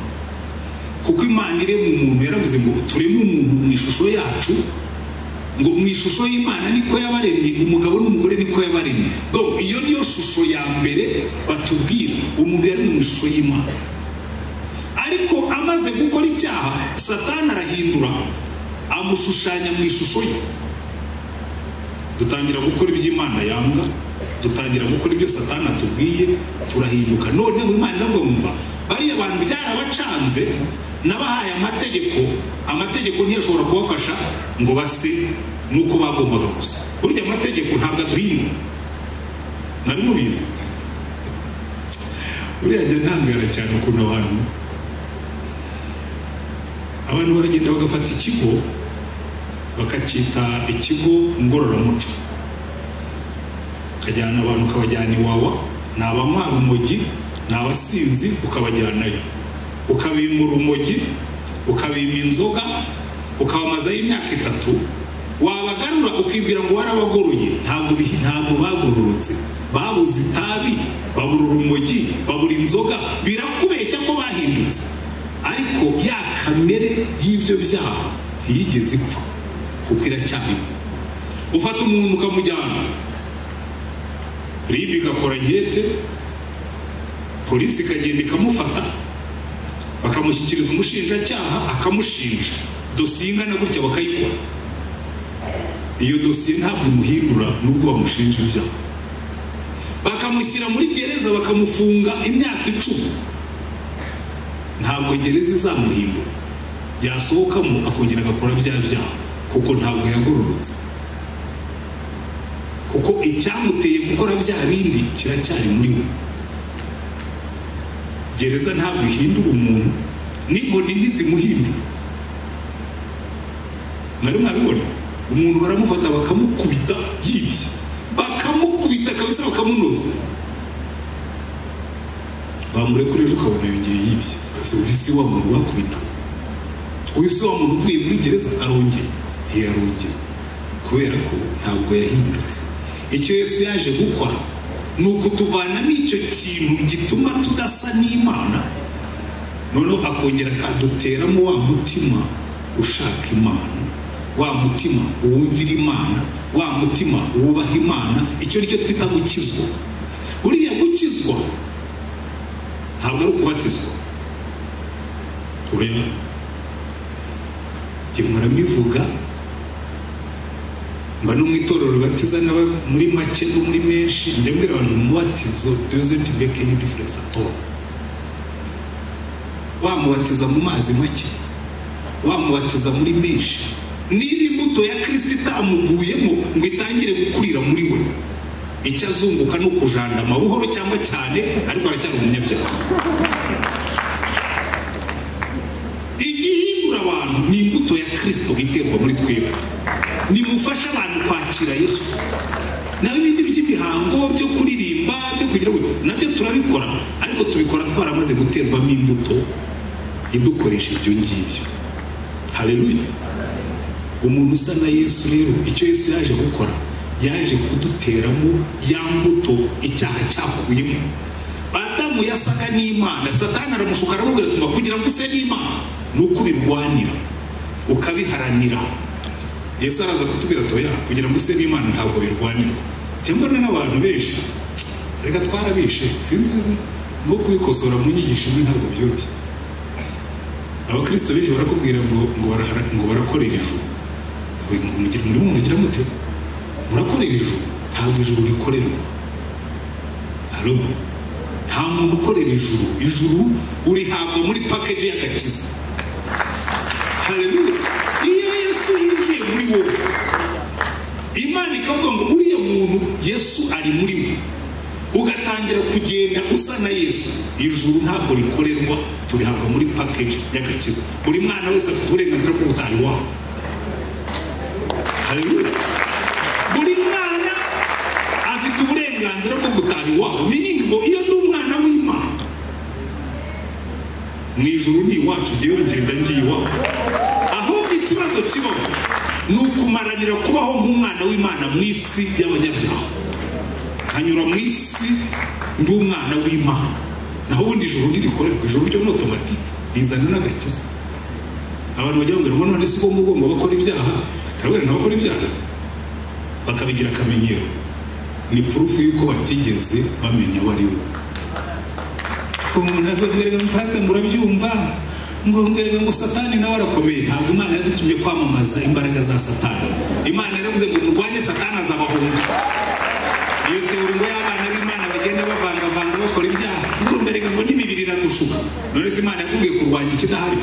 kuko imana irema umuntu yaravuze ngo tureme umuntu mu ishusho yacu ngo mu ishusho y'imana niko yabaremye umugabo n'umugore niko yabaremye iyo niyo shusho ya mbere batubwira umuntu yari mu ishusho y'imana ariko amaze gukora icyaha satani arahindura amushushanya mu ishusho ye dutangira gukora ibyo imana yanga dutangira gukora ibyo satani atubwiye turahinduka noneho imana nabwo mva bariya bantu byarabacanze n'abahaye amategeko amategeko ntiyashobora kubafasha ngo base nuko bagombaga gusa burya amategeko ntabwo aduhindura nari mubizi buriya njya ntangara cyane ukuntu abantu abantu baragenda bagafata ikigo bakacyita ikigo ngororamuco ukajyana abantu ukabajyana iwawa ni abamara umogi ni abasinzi ukabajyanayo ukabima urumogi ukabima inzoga ukabamazaho imyaka itatu wabagarura ukibwira ngo warabagoroye ntabwo ntabwo bagororotse babuze itabi babura urumogi babura inzoga birakubeshya ko bahindutse ariko ya kamere y'ibyo byaha ntiyigeze ipfa kuko iracyarimo ufata umuntu ukamujyana ribi igakora gete polisi ikagenda ikamufata bakamushyikiriza umushinjacyaha akamushinja dosiye ingana gutya bakayikora iyo dosiye ntabwo imuhindura nubwo bamushinja ibyaha bakamushyira muri gereza bakamufunga imyaka icumi ntabwo gereza izamuhindura yasohokamo akongera agakora bya byaha kuko ntabwo yagororotse kuko icyamuteye gukora bya bindi kiracyari muri we gereza ntabwo ihindura umuntu n'inkoni ntizimuhindura mwari mwabibona umuntu baramufata bakamukubita yibye bakamukubita kabisa bakamunoza bamurekura ejo ukabona yongeye yibye uyu si wa muntu bakubita uyu si wa muntu uvuye muri gereza arongera yarongera kubera ko ntabwo yahindutse icyo yesu yaje gukora ni ukutuvanamo icyo kintu gituma tudasa n'imana noneho akongera akaduteramo wa mutima ushaka imana wa mutima uwumvira imana wa mutima wubaha imana icyo nicyo twita gukizwa buriya gukizwa ntabwo ari ukubatizwa oya njye mpora mbivuga mba no mu itorero ribatiza n'aba muri make no muri menshi njya mbwira abantu umubatizo dozenti meke ni diferensi atora wamubatiza mu mazi make wamubatiza muri menshi niba imbuto ya kirisita itamuguyemo ngo itangire gukurira muri we icyo azunguka ni ukujandama buhoro cyangwa cyane ariko aracyari umunyabyaha igihindura abantu ni imbuto ya kirisito iterwa muri twebwe nimufashe abantu kwakira yesu naho ibindi by'imihango byo kuririmba byo kugira ngo nabyo turabikora ariko tubikora twaramaze guterwamo imbuto idukoresha ibyo ngibyo hareruya umuntu usa na yesu rero icyo yesu yaje gukora yaje kuduteramo ya mbuto icyaha cyakuyemo adamu yasaga n'imana satani aramushuka aramubwira tuba kugira ngo use n'imana ni uko ubirwanira ukabiharanira yesu araza kutubwira atoya kugira ngo use n'imana ntabwo birwanirwa cyangwa n'abantu benshi reka twarabishe sinzi no kubikosora mu nyigisho imwe ntabwo byoroshye abakirisito benshi barakubwira ngo ngo barahara- ngo barakorera ijuru ngo mugire muri muntu ugira mute murakorera ijuru ntabwo ijuru rikorerwa haro nta muntu ukorera ijuru ijuru urihabwa muri pakeji y'agakiza hareruya iyo yesu yinjiye muri wowe imana ikavuga ngo uriya muntu yesu ari muri we ugatangira kugenda usa na yesu ijuru ntabwo rikorerwa turihabwa muri pakeji y'agakiza buri mwana wese afite uburenganzira bwo gutaha iwabo Haleluya. Buri mwana afite uburenganzira bwo gutaha iwabo. Meaning ngo iyo ndi umwana w'Imana mu ijuru ni iwacu njyewe ngenda ngiye iwacu. Ahubwo ikibazo kibaho ni ukumaranira kubaho nk'umwana w'Imana mu isi y'abanyabyaha. Nkanyura mu isi ndi umwana w'Imana. Naho ubundi ijuru ntirikorerwa. Ijuru ryo ni otomatike. Rizana n'agakiza. abantu bajya bambwira ngo none si ugomba ugomba bakora ibyaha ntabwo ntabakora ibyaha bakabigira akamenyero ni purufu y'uko batigeze bamenya abo ari bo kumwereka ngo pasita ngo urabyumva ngo mwereka ngo satani nawe arakomeye ntabwo imana yadutumye kwamamaza imbaraga za satani imana yaravuze ngo murwanye satani azabahunga iyo teori ngo y'abana b'imana bagenda bavangavanga bakora ibyaha ngo mwereka ngo n'imibiri iradushuka none se imana yakubwiye kurwanya ikidahari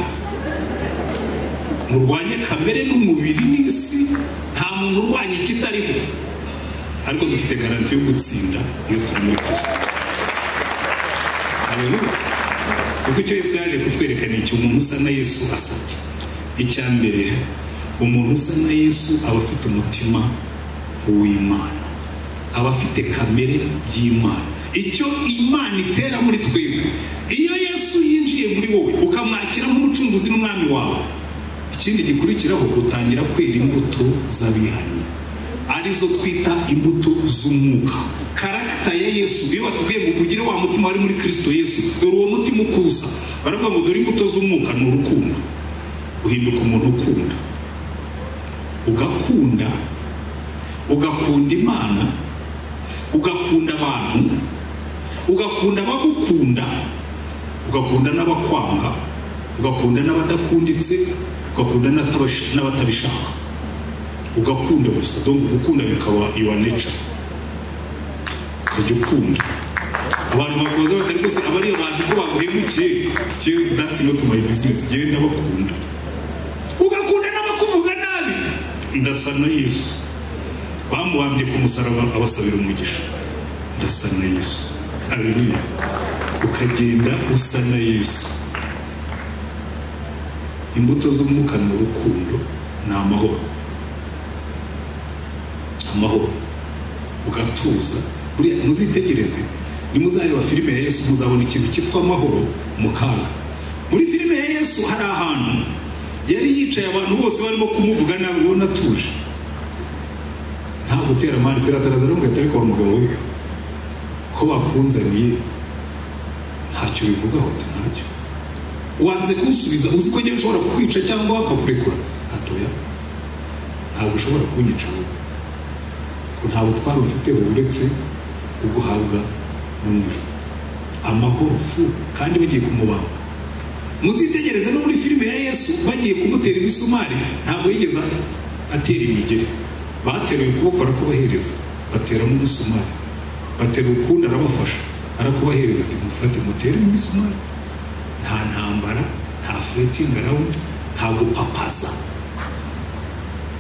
murwanye kamere n'umubiri n'isi nta muntu urwanya ikitariho ariko dufite garanti yo gutsinda iyo turi muri kristo haleluya kuko icyo yesu yaje kutwereka ni iki umuntu usa na yesu asa ati icya mbere umuntu usa na yesu aba afite umutima w'imana aba afite kamere y'imana icyo imana itera muri twebwe iyo yesu yinjiye muri wowe ukamwakira nk'umucunguzi n'umwami wawe ikindi gikurikiraho utangira kwera imbuto z'abihariye arizo twita imbuto z'umwuka karagita ya yesu iyo batubwiye ngo mugire wa mutima wari muri kirisito yesu dore uwo mutima ukusa baravuga ngo dore imbuto z'umwuka ni urukundo uhinduka umuntu ukunda ugakunda ugakunda imana ugakunda abantu ugakunda abagukunda ugakunda n'abakwanga ugakunda n'abadakunditse ugakunda n'atabash- n'abatabishaka ugakunda gusa donc gukunda bikaba your nature ukajya ukunda abantu bakoze batari rwose aba ari abantu ko baguhemukiye kiwe that's not my business njyewe ndabakunda ugakunda n'abakuvuga nabi ndasa na yesu bamubambye ku musaraba abasabira umugisha ndasa na yesu haleluya ukagenda usa na yesu imbuto z'umwuka ni urukundo ni amahoro amahoro ugatuza buriya muzitegereze nimuzareba filime ya yesu muzabona ikintu cyitwa amahoro mu kaga muri filime ya yesu hari ahantu yari yicaye abantu bose barimo kumuvuga nabi ubona atuje nta gutera amani pirata araza aramubwira ati ariko wa mugabo we ko bakunzaniye ntacyo bivugaho ati ntacyo wanze kunsubiza uzi ko njyewe nshobora kukwica cyangwa bakakurekura atoya ntabwo ushobora kunyicaho ko nta butware mfite uretse uguhabwa no mu ijoro amahoro fu kandi bagiye kumubamba muzitegereze no muri filime ya yesu bagiye kumutera imisumari ntabwo yigeze atera imigeri bateruye ukuboko arakubahereza bateramo umusumari batera ukundi arabafasha arakubahereza ati mufate mutere imisumari nta ntambara nta furetingi arawundi nta gupapaza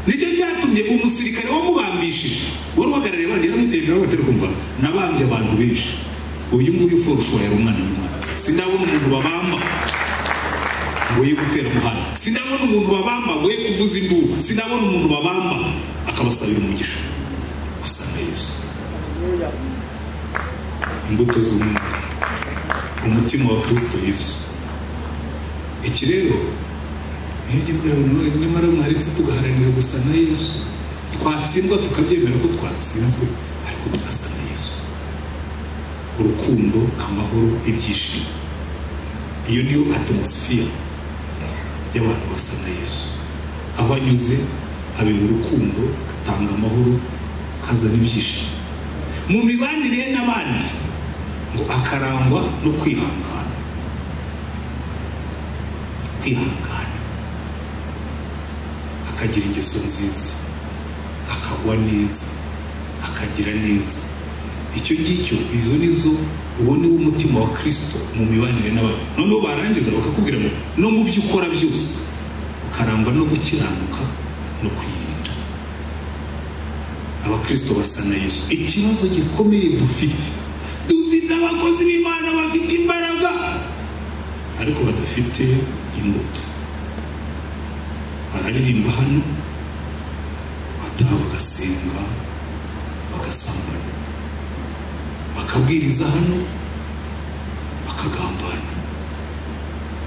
nicyo cyatumye umusirikare wamubambishije wari uhagarariye abandi yaramuteye imbere batari kumva nabambye abantu benshi uyu nguyu ushobora yari umwana w'umwana sindabona umuntu babamba ngo ye gutera umuhanda sindabona umuntu babamba ngo ye kuvuza induru sindabona umuntu babamba akabasabira umugisha gusa na yesu imbuto z'umwuka umutima wa kirisito yesu iki rero niyo ujya ubwira abantu nyamara mwaritse tugaharanira gusa na yesu twatsindwa tukabyemera ko twatsinzwe ariko tugasa na yesu urukundo amahoro ibyishimo iyo niyo atomosphere y'abantu basa na yesu aho anyuze abera urukundo agatanga amahoro akazana ibyishimo mu mibanire ye n'abandi ngo akarangwa no kwihangana kwihangana akagira ingeso nziza akagwa neza akagira neza icyo ngicyo izo nizo uwo niwo mutima wa kirisito mu mibanire n'abantu noneho barangiza bakakubwira ngo no mu byo ukora byose ukarangwa no gukiranuka no kwirinda abakirisito basa na yesu ikibazo gikomeye dufite dufite abakozi b'imana bafite imbaraga ariko badafite imbuto bararirimba hano bataha bagasenga bagasambana bakabwiriza hano bakagambana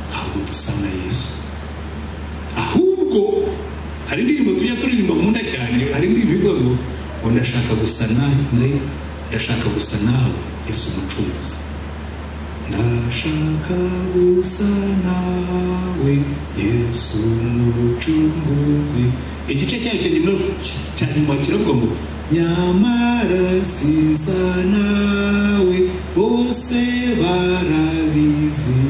ntabwo dusa na yesu ahubwo hari indirimbo tujya turirimba nkunda cyane hari indirimbo ivuga ngo ngo ndashaka gusa nawe ndashaka gusa nawe yesu umucuruzi ndashaka gusa nawe yesu umucunguzi igice cyayo cya nyuma cya nyuma kiravuga ngo nyamara siza nawe bose barabizi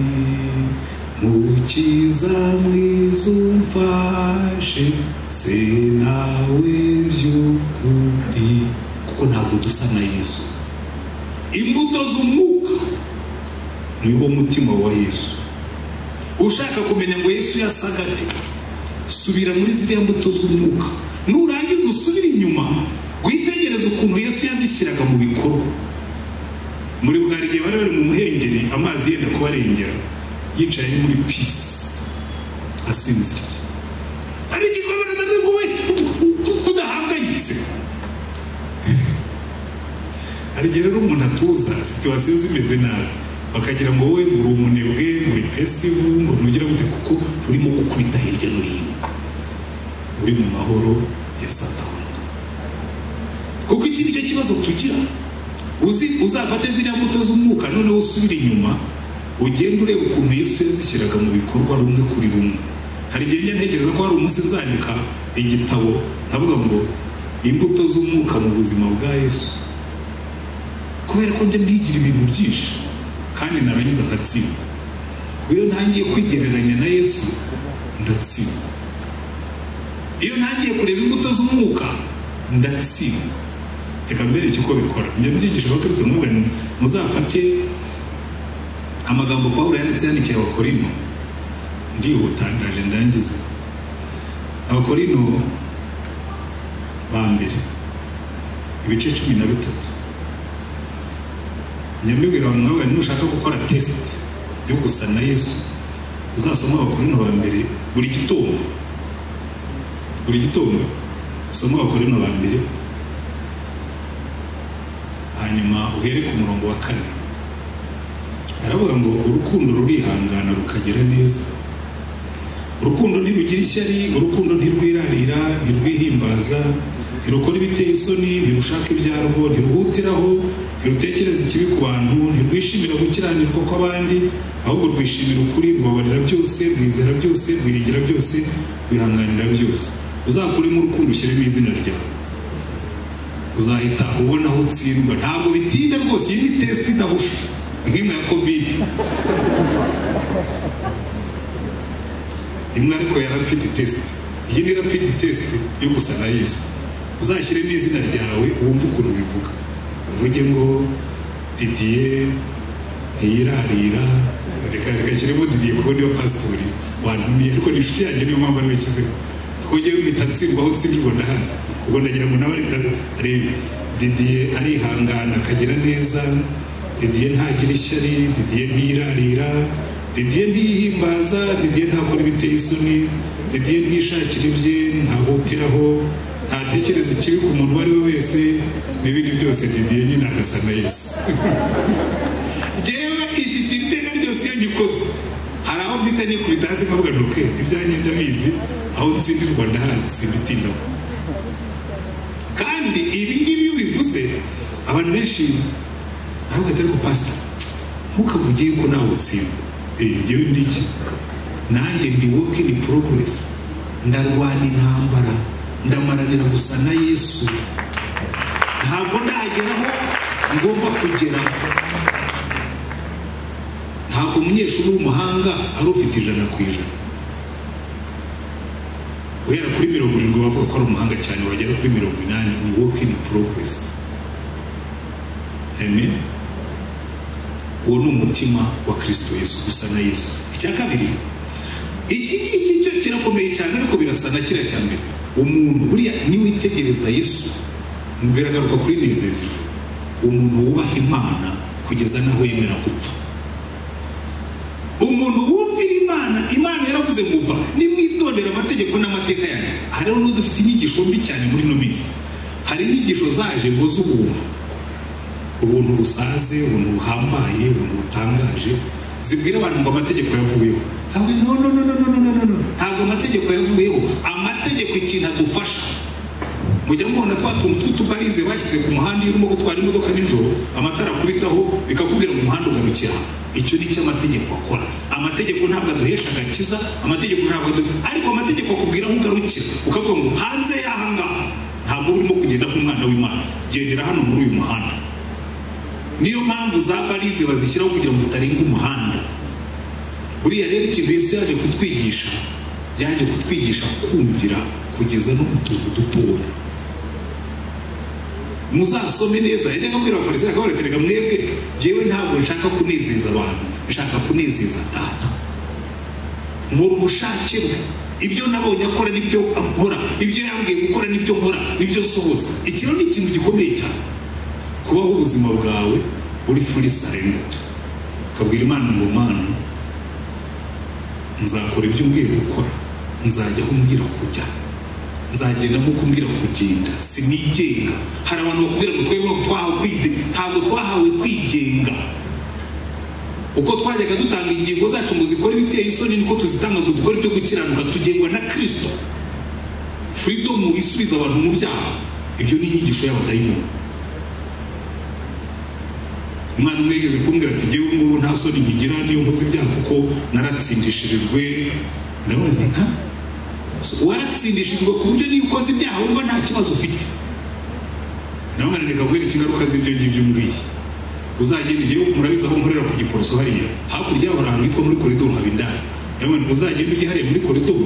mukiza mwiza umfashe se nawe by'ukuri kuko ntabwo dusa na yesu imbuto z'umwuka ni wo mutima wa yesu ushaka kumenya ngo yesu yasaga ate subira muri ziriya mbuto z'umwuka nurangiza usubire inyuma witegereze ukuntu yesu yazishyiraga mu bikorwa muri bwa igihe bari bari mu muhengeri amazi yenda kubarengera yicaye muri pisi asinziriye hari igikorwa barazaga ngo kudahangayitse hari igihe rero umuntu atuza situwasiyo zimeze nabi bakagira ngo wowe uri umunebwe muri pesivu ngo ntugira gute kuko urimo gukubita hirya no hino uri mu mahoro ya satani kuko iki nicyo kibazo tugira uzi uzafate ziriya mbuto z'umwuka noneho usubire inyuma ugenda ureba ukuntu yesu yazishyiraga mu bikorwa rumwe kuri rumwe hari igihe njya ntekereza ko hari umunsi nzandika igitabo ndavuga ngo imbuto z'umwuka mu buzima bwa yesu kubera ko njya ndigira ibintu byinshi kandi narangiza ndatsindwa iyo ntangiye kwigereranya na yesu ndatsindwa iyo ntangiye kureba imbuto z'umwuka ndatsindwa reka mbereke uko bikora njya mbyigisha abakristo mubwira muzafate amagambo pawulo yanditse yandikiye abakorino ndihutangaje ndangize abakorino ba mbere ibice cumi na bitatu nyamibwira abantu nawe nushaka gukora tesite yo gusa na yesu uzasoma abakorino ba mbere buri gitondo buri gitondo usome abakorino ba mbere hanyuma uhere ku murongo wa kane aravuga ngo urukundo rurihangana rukagira neza urukundo ntirugira ishyari urukundo ntirwirarira ntirwihimbaza ntirukora ibiteye isoni ntirushaka ibyarwo ntiruhutiraho ntirutekereza ikibi ku bantu ntirwishimira gukiranirwa kw'abandi ahubwo rwishimira ukuri rubabarira byose rwizera byose rwiringira byose rwihanganira byose uzakuremo urukundo ushyiremo izina ryawe uzahita ubona aho utsindwa ntabwo bitinda rwose iyi ni tesite idahusha nk'imwe ya kovide imwe ariko ya rapidi tesite iyi ni rapidi tesite yo gusa na yesu uzashyiremo izina ryawe wumve ukuntu bivuga uvuge ngo didiye ntiyirarira reka reka nshyiremo didiye kuko niyo pasitori wantumiye ariko ni inshuti yanjye niyo mpamvu ariwe nshyizeho kuko ngewe mpita ntsindwa aho ntsindwa ndahazi ubwo ndagira ngo nawe ariko arebe didiye arihangana akagira neza didiye ntagira ishyari didiye ntiyirarira didiye ntiyihimbaza didiye ntakora ibiteye isoni didiye ntishakira ibye ntahutiraho ntatekereza ikibi ku muntu uwo ari we wese n'ibindi byose didiye nyine agasa na yesu ngewe iki kiri iteka ryose iyo ngikoze hari aho mbita nikubita hasi nkavuga ntuke ibyanjye ndabizi aho nsindirwa ndahazi simbitindaho kandi ibi ngibi iyo bivuze abantu benshi ntabwo atari pasita ntukavuge yuko nawe utsindwa eee ngewe ndi iki nanjye ndi woke ini poroguresi ndarwana intambara ndamaranira gusa na yesu ntabwo ndageraho ngomba kugeraho ntabwo umunyeshuri w'umuhanga ari ufite ijana ku ijana guhera kuri mirongo irindwi bavuga ko ari umuhanga cyane wagera kuri mirongo inani ni woke ini poroguresi amen uwo ni umutima wa kirisito yesu gusa na yesu icya kabiri iki ngiki cyo kirakomeye cyane ariko birasa na kiriya cya mbere umuntu buriya niwitegereza yesu biragaruka kuri nezeza ijoro umuntu wubaha imana kugeza n'aho yemera gupfa umuntu wumvira imana imana yaravuze ngo upfa nimwitondera amategeko n'amateka yanjye hari n'udufite inyigisho mbi cyane muri ino minsi hari inyigisho zaje ngo z'ubuntu ubuntu busaze ubuntu buhambaye ubuntu butangaje zibwira abantu ngo amategeko yavuyeho ntabwo no no no no no no no no ntabwo amategeko yavuyeho amategeko ikintu agufasha mujya mubona twa tuntu tw'utubarize bashyize ku muhanda iyo urimo gutwara imodoka nijoro amatara akubitaho bikakubwira ngo umuhanda ugarukiye aha icyo ni cyo amategeko akora amategeko ntabwo aduhesha agakiza amategeko ntabwo adu ariko amategeko akubwira aho ugarukira ukavuga ngo hanze y'aha ngaha ntabwo urimo kugenda nk'umwana w'imana gendera hano muri uyu muhanda niyo mpamvu za barize bazishyiraho kugira ngo utarenga umuhanda buriya rero ikintu yesu yaje kutwigisha yaje kutwigisha kumvira kugeza no mu tuntu dutoya muzasome neza yajyaga abwira abafarisi akaba yarateraga mwebwe ngewe ntabwo nshaka kunezeza abantu nshaka kunezeza data muri ubushake bwe ibyo nabonye akora nibyo nkora ibyo yambwiye gukora nibyo nkora nibyo nsohoza iki rero ni ikintu gikomeye cyane kubaho ubuzima bwawe uri furi sarenderi ukabwira imana ngo mana nzakora ibyo umbwira gukora nzajya aho umbwira kujya nzagenda nk'uko umbwira kugenda sinigenga hari abantu bakubwira ngo twebwe twahawe kwide ntabwo twahawe kwigenga uko twajyaga dutanga ingingo zacu ngo zikore ibiteye isoni niko tuzitanga ngo dukore ibyo gukiranuka tugengwa na kirisito furidomu isubiza abantu mu byaha ibyo ni inyigisho y'abadayimoni umwana umwe yigeze kumbwira ati ngewe ngubu nta soni nkigira niyo nkoze ibyaha kuko naratsindishirijwe ndabona nka waratsindishijwe ku buryo niyo ukoze ibyaha wumva nta kibazo ufite ndabona reka mbwira ingaruka z'ibyo ngibyo umbwiye uzagenda igihe murabizi aho nkorera ku giporoso hariya hakurya hari ahantu hitwa muri koridoro haba indaya ndabona uzagenda ujya hariya muri koridoro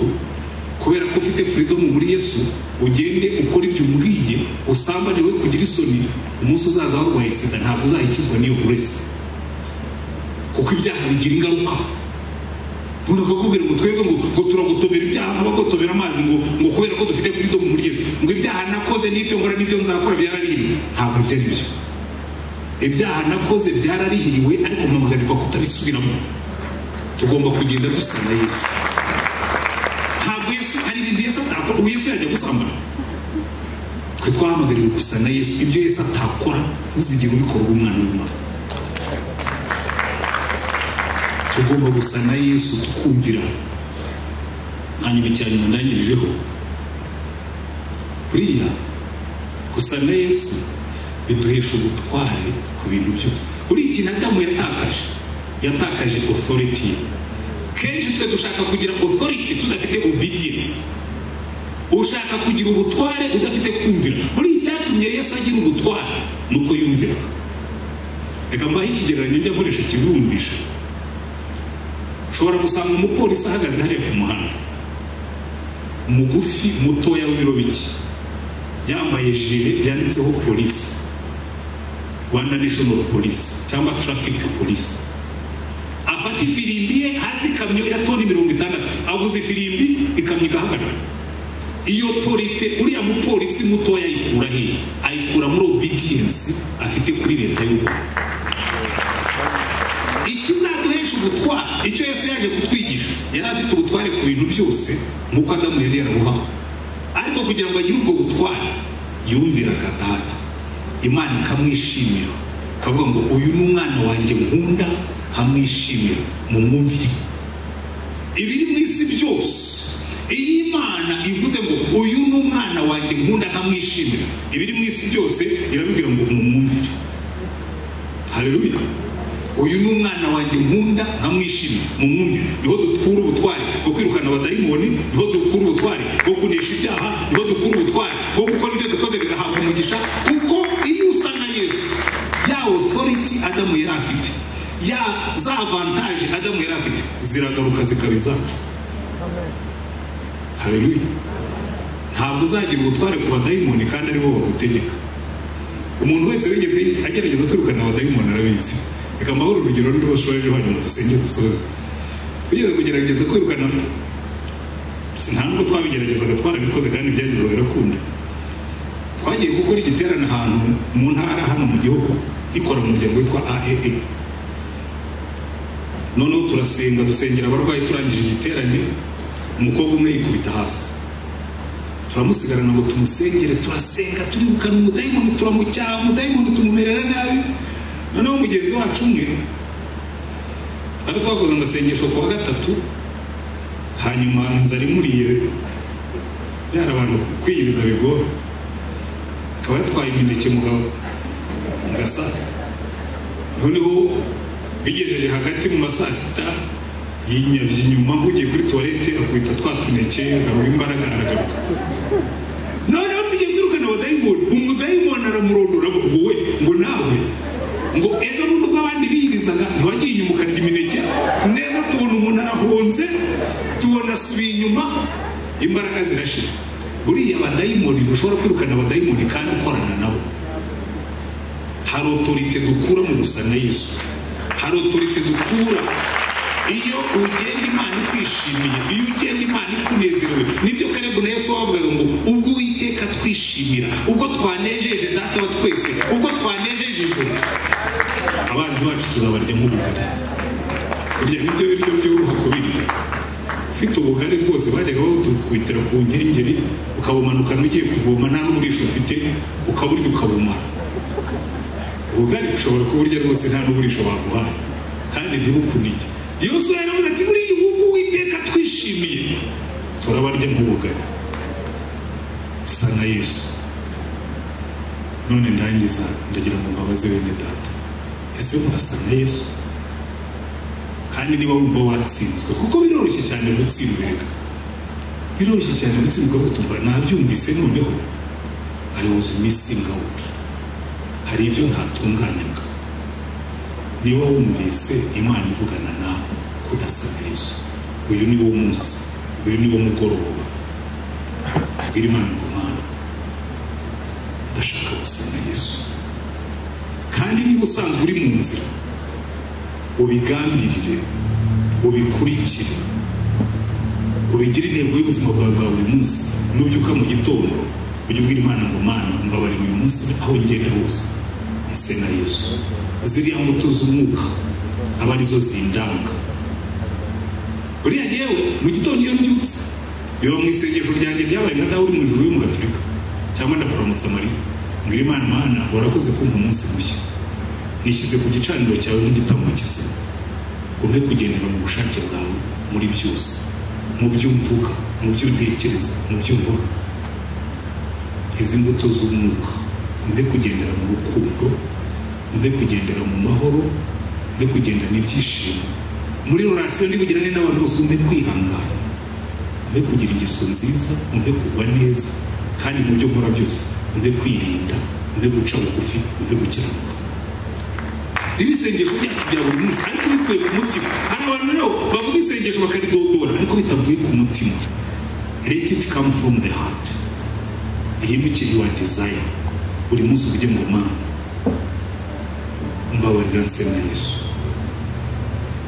kubera ko ufite furidomu muri yesu ugende ukora ibyo umbwiye usambane we kugira isoni umunsi uzaza warwaye sida ntabwo uzayikizwa n'iyo burese kuko ibyaha bigira ingaruka umuntu akakubwira ngo twebwe ngo ngo turagotomera ibyaha nk'abagotomera amazi ngo ngo kubera ko dufite furidomu muri yesu ngo ibyaha nakoze n'ibyo nkora n'ibyo nzakora byararihiriwe ntabwo ibyo ari byo ibyaha nakoze byararihiriwe ariko mpamagarirwa kutabisubiramo tugomba kugenda dusana yesu ubu yesu yajya gusambana twe twahamagariwe gusa na yesu ibyo yesu atakora ntuzigere ubikora umwana w'imana tugomba gusa na yesu tukumvira hanyuma cyane ndangirijeho buriya gusa na yesu biduhesha ubutware ku bintu byose buriya ikintu adamu yatakaje yatakaje authority kenshi twe dushaka kugira authority tudafite obedience ushaka kugira ubutware udafite kumvira buriya icyatumye yesu agira ubutware ni uko yumvira reka mbahe ikigereranyo njya akoresha kibumvisha ushobora gusanga umupolisi ahagaze hariya ku muhanda mugufi mutoya w'ibiro bike yambaye jire yanditseho polisi rwanda national police cyangwa traffic police afata ifirimbi ye hasi ikamyo ya toni mirongo itandatu avuze ifirimbi ikamyo igahagarara iyo torite uriya mupolisi mutoya ayikura hehe ayikura muri obedience afite kuri leta y'u rwanda ikizaduhesha ubutware icyo yesu yaje kutwigisha yari afite ubutware ku bintu byose nk'uko adamu yari yarabuhawe ariko kugira ngo agire ubwo butware yumviraga data imana ikamwishimira ikavuga ngo uyu ni umwana wanjye nkunda nkamwishimira mu mwumvire ibiri mu isi byose iyo imana ivuze ngo uyu ni umwana wanjye nkunda nkamwishimira ibiri mu isi byose irabibwira ngo mumwumvire hareruya uyu ni umwana wanjye nkunda nkamwishimira mumwumvire niho dukura ubutware bwo kwirukana abadayimoni niho dukura ubutware bwo kunesha ibyaha niho dukura ubutware bwo gukora ibyo dukoze bigahabwa umugisha kuko iyo usa na yesu ya otoriti adamu yari afite ya za avantaje adamu yari afite ziragaruka zikaba izacu hareruya ntabwo uzagira ubutware ku badayimoni kandi aribo bagutegeka umuntu wese wigeze agerageza kwirukana abadayimoni arabizi reka mbahore urugero niba ushoje hanyuma dusenge dusoze twigeze kugerageza kwirukana nta nubwo twabigeragezaga twarabikoze kandi byageze birakunda twagiye gukora igiterane ahantu mu ntara hano mu gihugu ikora umuryango witwa aee noneho turasenga dusengera abarwayi turangije igiterane umukobwa umwe yikubita hasi turamusigarana ngo tumusengere turasenga turibukana umudayimoni turamucyaha umudayimoni tumumerera nabi noneho mugenzi wacu umwe twari twakoze amasengesho ku wa gatatu hanyuma inzara imuriye yari abantu kwiyiriza bigora akaba yatwaye imineke mugabo mu gasaka noneho bigejeje hagati mu ma saa sita yinyabye inyuma nk'ugiye kuri tuwarete akubita twa tuneke agarura imbaraga aragaruka noneho tugiye kwirukana abadayimoni umudayimoni aramurondora ngo wowe ngo nawe ngo ejo bundi ubwo abandi biyirizaga ntiwagiye inyuma ukarya imineke neza tubona umuntu arahunze tubona asubiye inyuma imbaraga zirashize buriya abadayimoni ntushobora kwirukana abadayimoni kandi ukorana nabo hari otorite dukura mu gusa na yesu hari otorite dukura iyo ugenda imana ikwishimiye iyo ugenda imana ikunezerewe nibyo karebu na yesu wavugaga ngo ubwo uwiteka twishimira ubwo twanejeje data wa twese ubwo twanejeje ijoro abanzi bacu tuzabarya nk'ubugari kurya nibyo biryo byoroha kubirya ufite ubugari bwose bajyaga badukubitira ku nkengeri ukabumanukana ugiye kuvoma nta n'uburisha ufite ukaburya ukabumara ubugari ushobora kuburya rwose nta n'uburisha baguhaye kandi ntibukunige yesu yaravuze ati muri iyi ngugu witeka twishimiye turabarya nk'ubugari sa na yesu none ndangiza ndagira ngo mbabaze bene data ese murasa na yesu kandi niba wumva watsinzwe kuko biroroshye cyane gutsindwirwa biroroshye cyane gutsindwa gutumva nabyumvise noneho ayoboza imisinga wutu hari ibyo ntatunganyaga niba wumvise imana ivugana nawe kudasa Yesu uyu ni wo munsi uyu ni wo mugoroba bwira imana ngo mana ndashaka gusa na Yesu kandi niba usanzwe uri mu nzira ubigambirire ubikurikire ubigire intego y'ubuzima bwawe bwa buri munsi nubyuka mu gitondo ujye ubwira imana ngo mana mbabarira uyu munsi aho ngenda hose ese na yesu ziriya muto z'umwuka aba arizo zindanga buriya ngewe mu gitondo iyo mbyutse biba mu isengesho ryanjye ryabaye nka dawe uri mu ijuru y'umugaturika cyangwa ndakuramutsa mari ngira imana mana warakoze kumva umunsi mushya nishyize ku gicaniro cyawe nk'igitambo cyiza umpe kugendera mu bushake bwawe muri byose mu byo mvuga mu byo ntekereza mu byo nkora izi mbuto z'umwuka umpe kugendera mu rukundo mbe kugendera mu mahoro mbe kugendana ibyishimo muri rurasiyo ndi bugirane n'abantu bose mbe kwihangana mbe kugira ingeso nziza mbe kugwa neza kandi mu byo nkora byose mbe kwirinda mbe guca bugufi mbe gukiranuka rero isengesho ryacu bya buri munsi ariko bikuye ku mutima hari abantu rero bavuga isengesho bakaridodora ariko bitavuye ku mutima let it come from the heart ihindukire your desire buri munsi uvuge ngo mana mbabarira nsenga yesu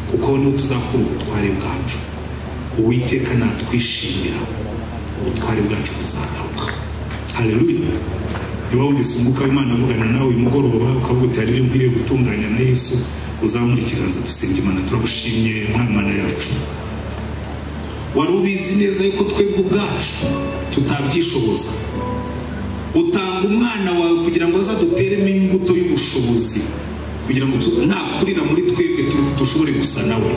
kuko niho tuzakura ubutware bwacu uwiteka natwishimira ubutware bwacu buzagaruka haleluya niba wumvise umwuka w'imana avugana nawe uyu mugoroba ukavuga uti hari nkwiriye gutunganya na yesu uzamura ikiganza dusenga imana turagushimye mwana yacu wari ubizi neza yuko twebwe ubwacu tutabyishoboza utanga umwana wawe kugira ngo azaduteremo imbuto y'ubushobozi kugira ngo tu- nakurira muri twebwe tu- dushobore gusa nawe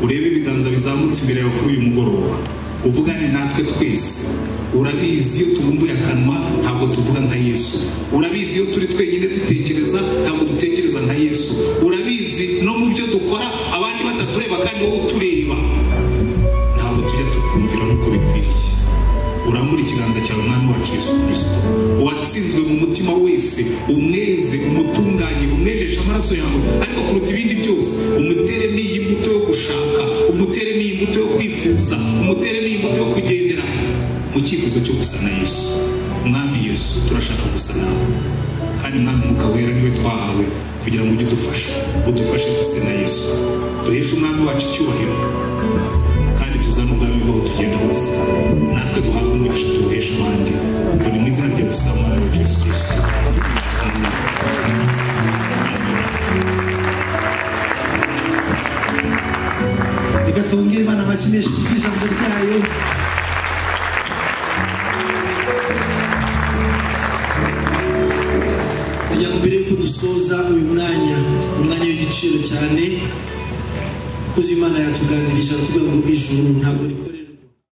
urebe ibiganza bizamutse imbere yawe kuri uyu mugoroba uvugane natwe twese urabizi iyo tubumbuye akanwa ntabwo tuvuga nka yesu urabizi iyo turi twenyine dutekereza ntabwo dutekereza nka yesu urabizi no mu byo dukora abandi batatureba kandi wowe utureba ntabwo tujya tukumvira nk'uko bikwiriye urambura ikiganza cyawe umwami wacu yesu kirisito uwatsinzwe mu mutima wese umweze umutunganye umwejeshe amaraso yawe ariko kuruta ibindi byose umuteremo iyi mbuto yo gushaka umuteremo iyi mbuto yo kwifuza umuteremo iyi mbuto yo kugendera mu cyifuzo cyo gusa na yesu umwami yesu turashaka gusa nawe kandi mwami mwuka wera niwe twahawe kugira ngo ujye udufasha udufashe duse na yesu duheshe umwami wacu icyubahiro kandi tuzane ubwami bwawe tugenda hose natwe duhabwe umugisha tuwuhesha abandi dore mu izina rya gusa umwana wa jesu kirisito amen reka twongere imana amashyi menshi ku ijambo ryayo kugira ngo mbere yuko dusoza uyu mwanya ni umwanya w'igiciro cyane kuko imana yatuganirije aratubwira ngo ijuru ntabwo rikora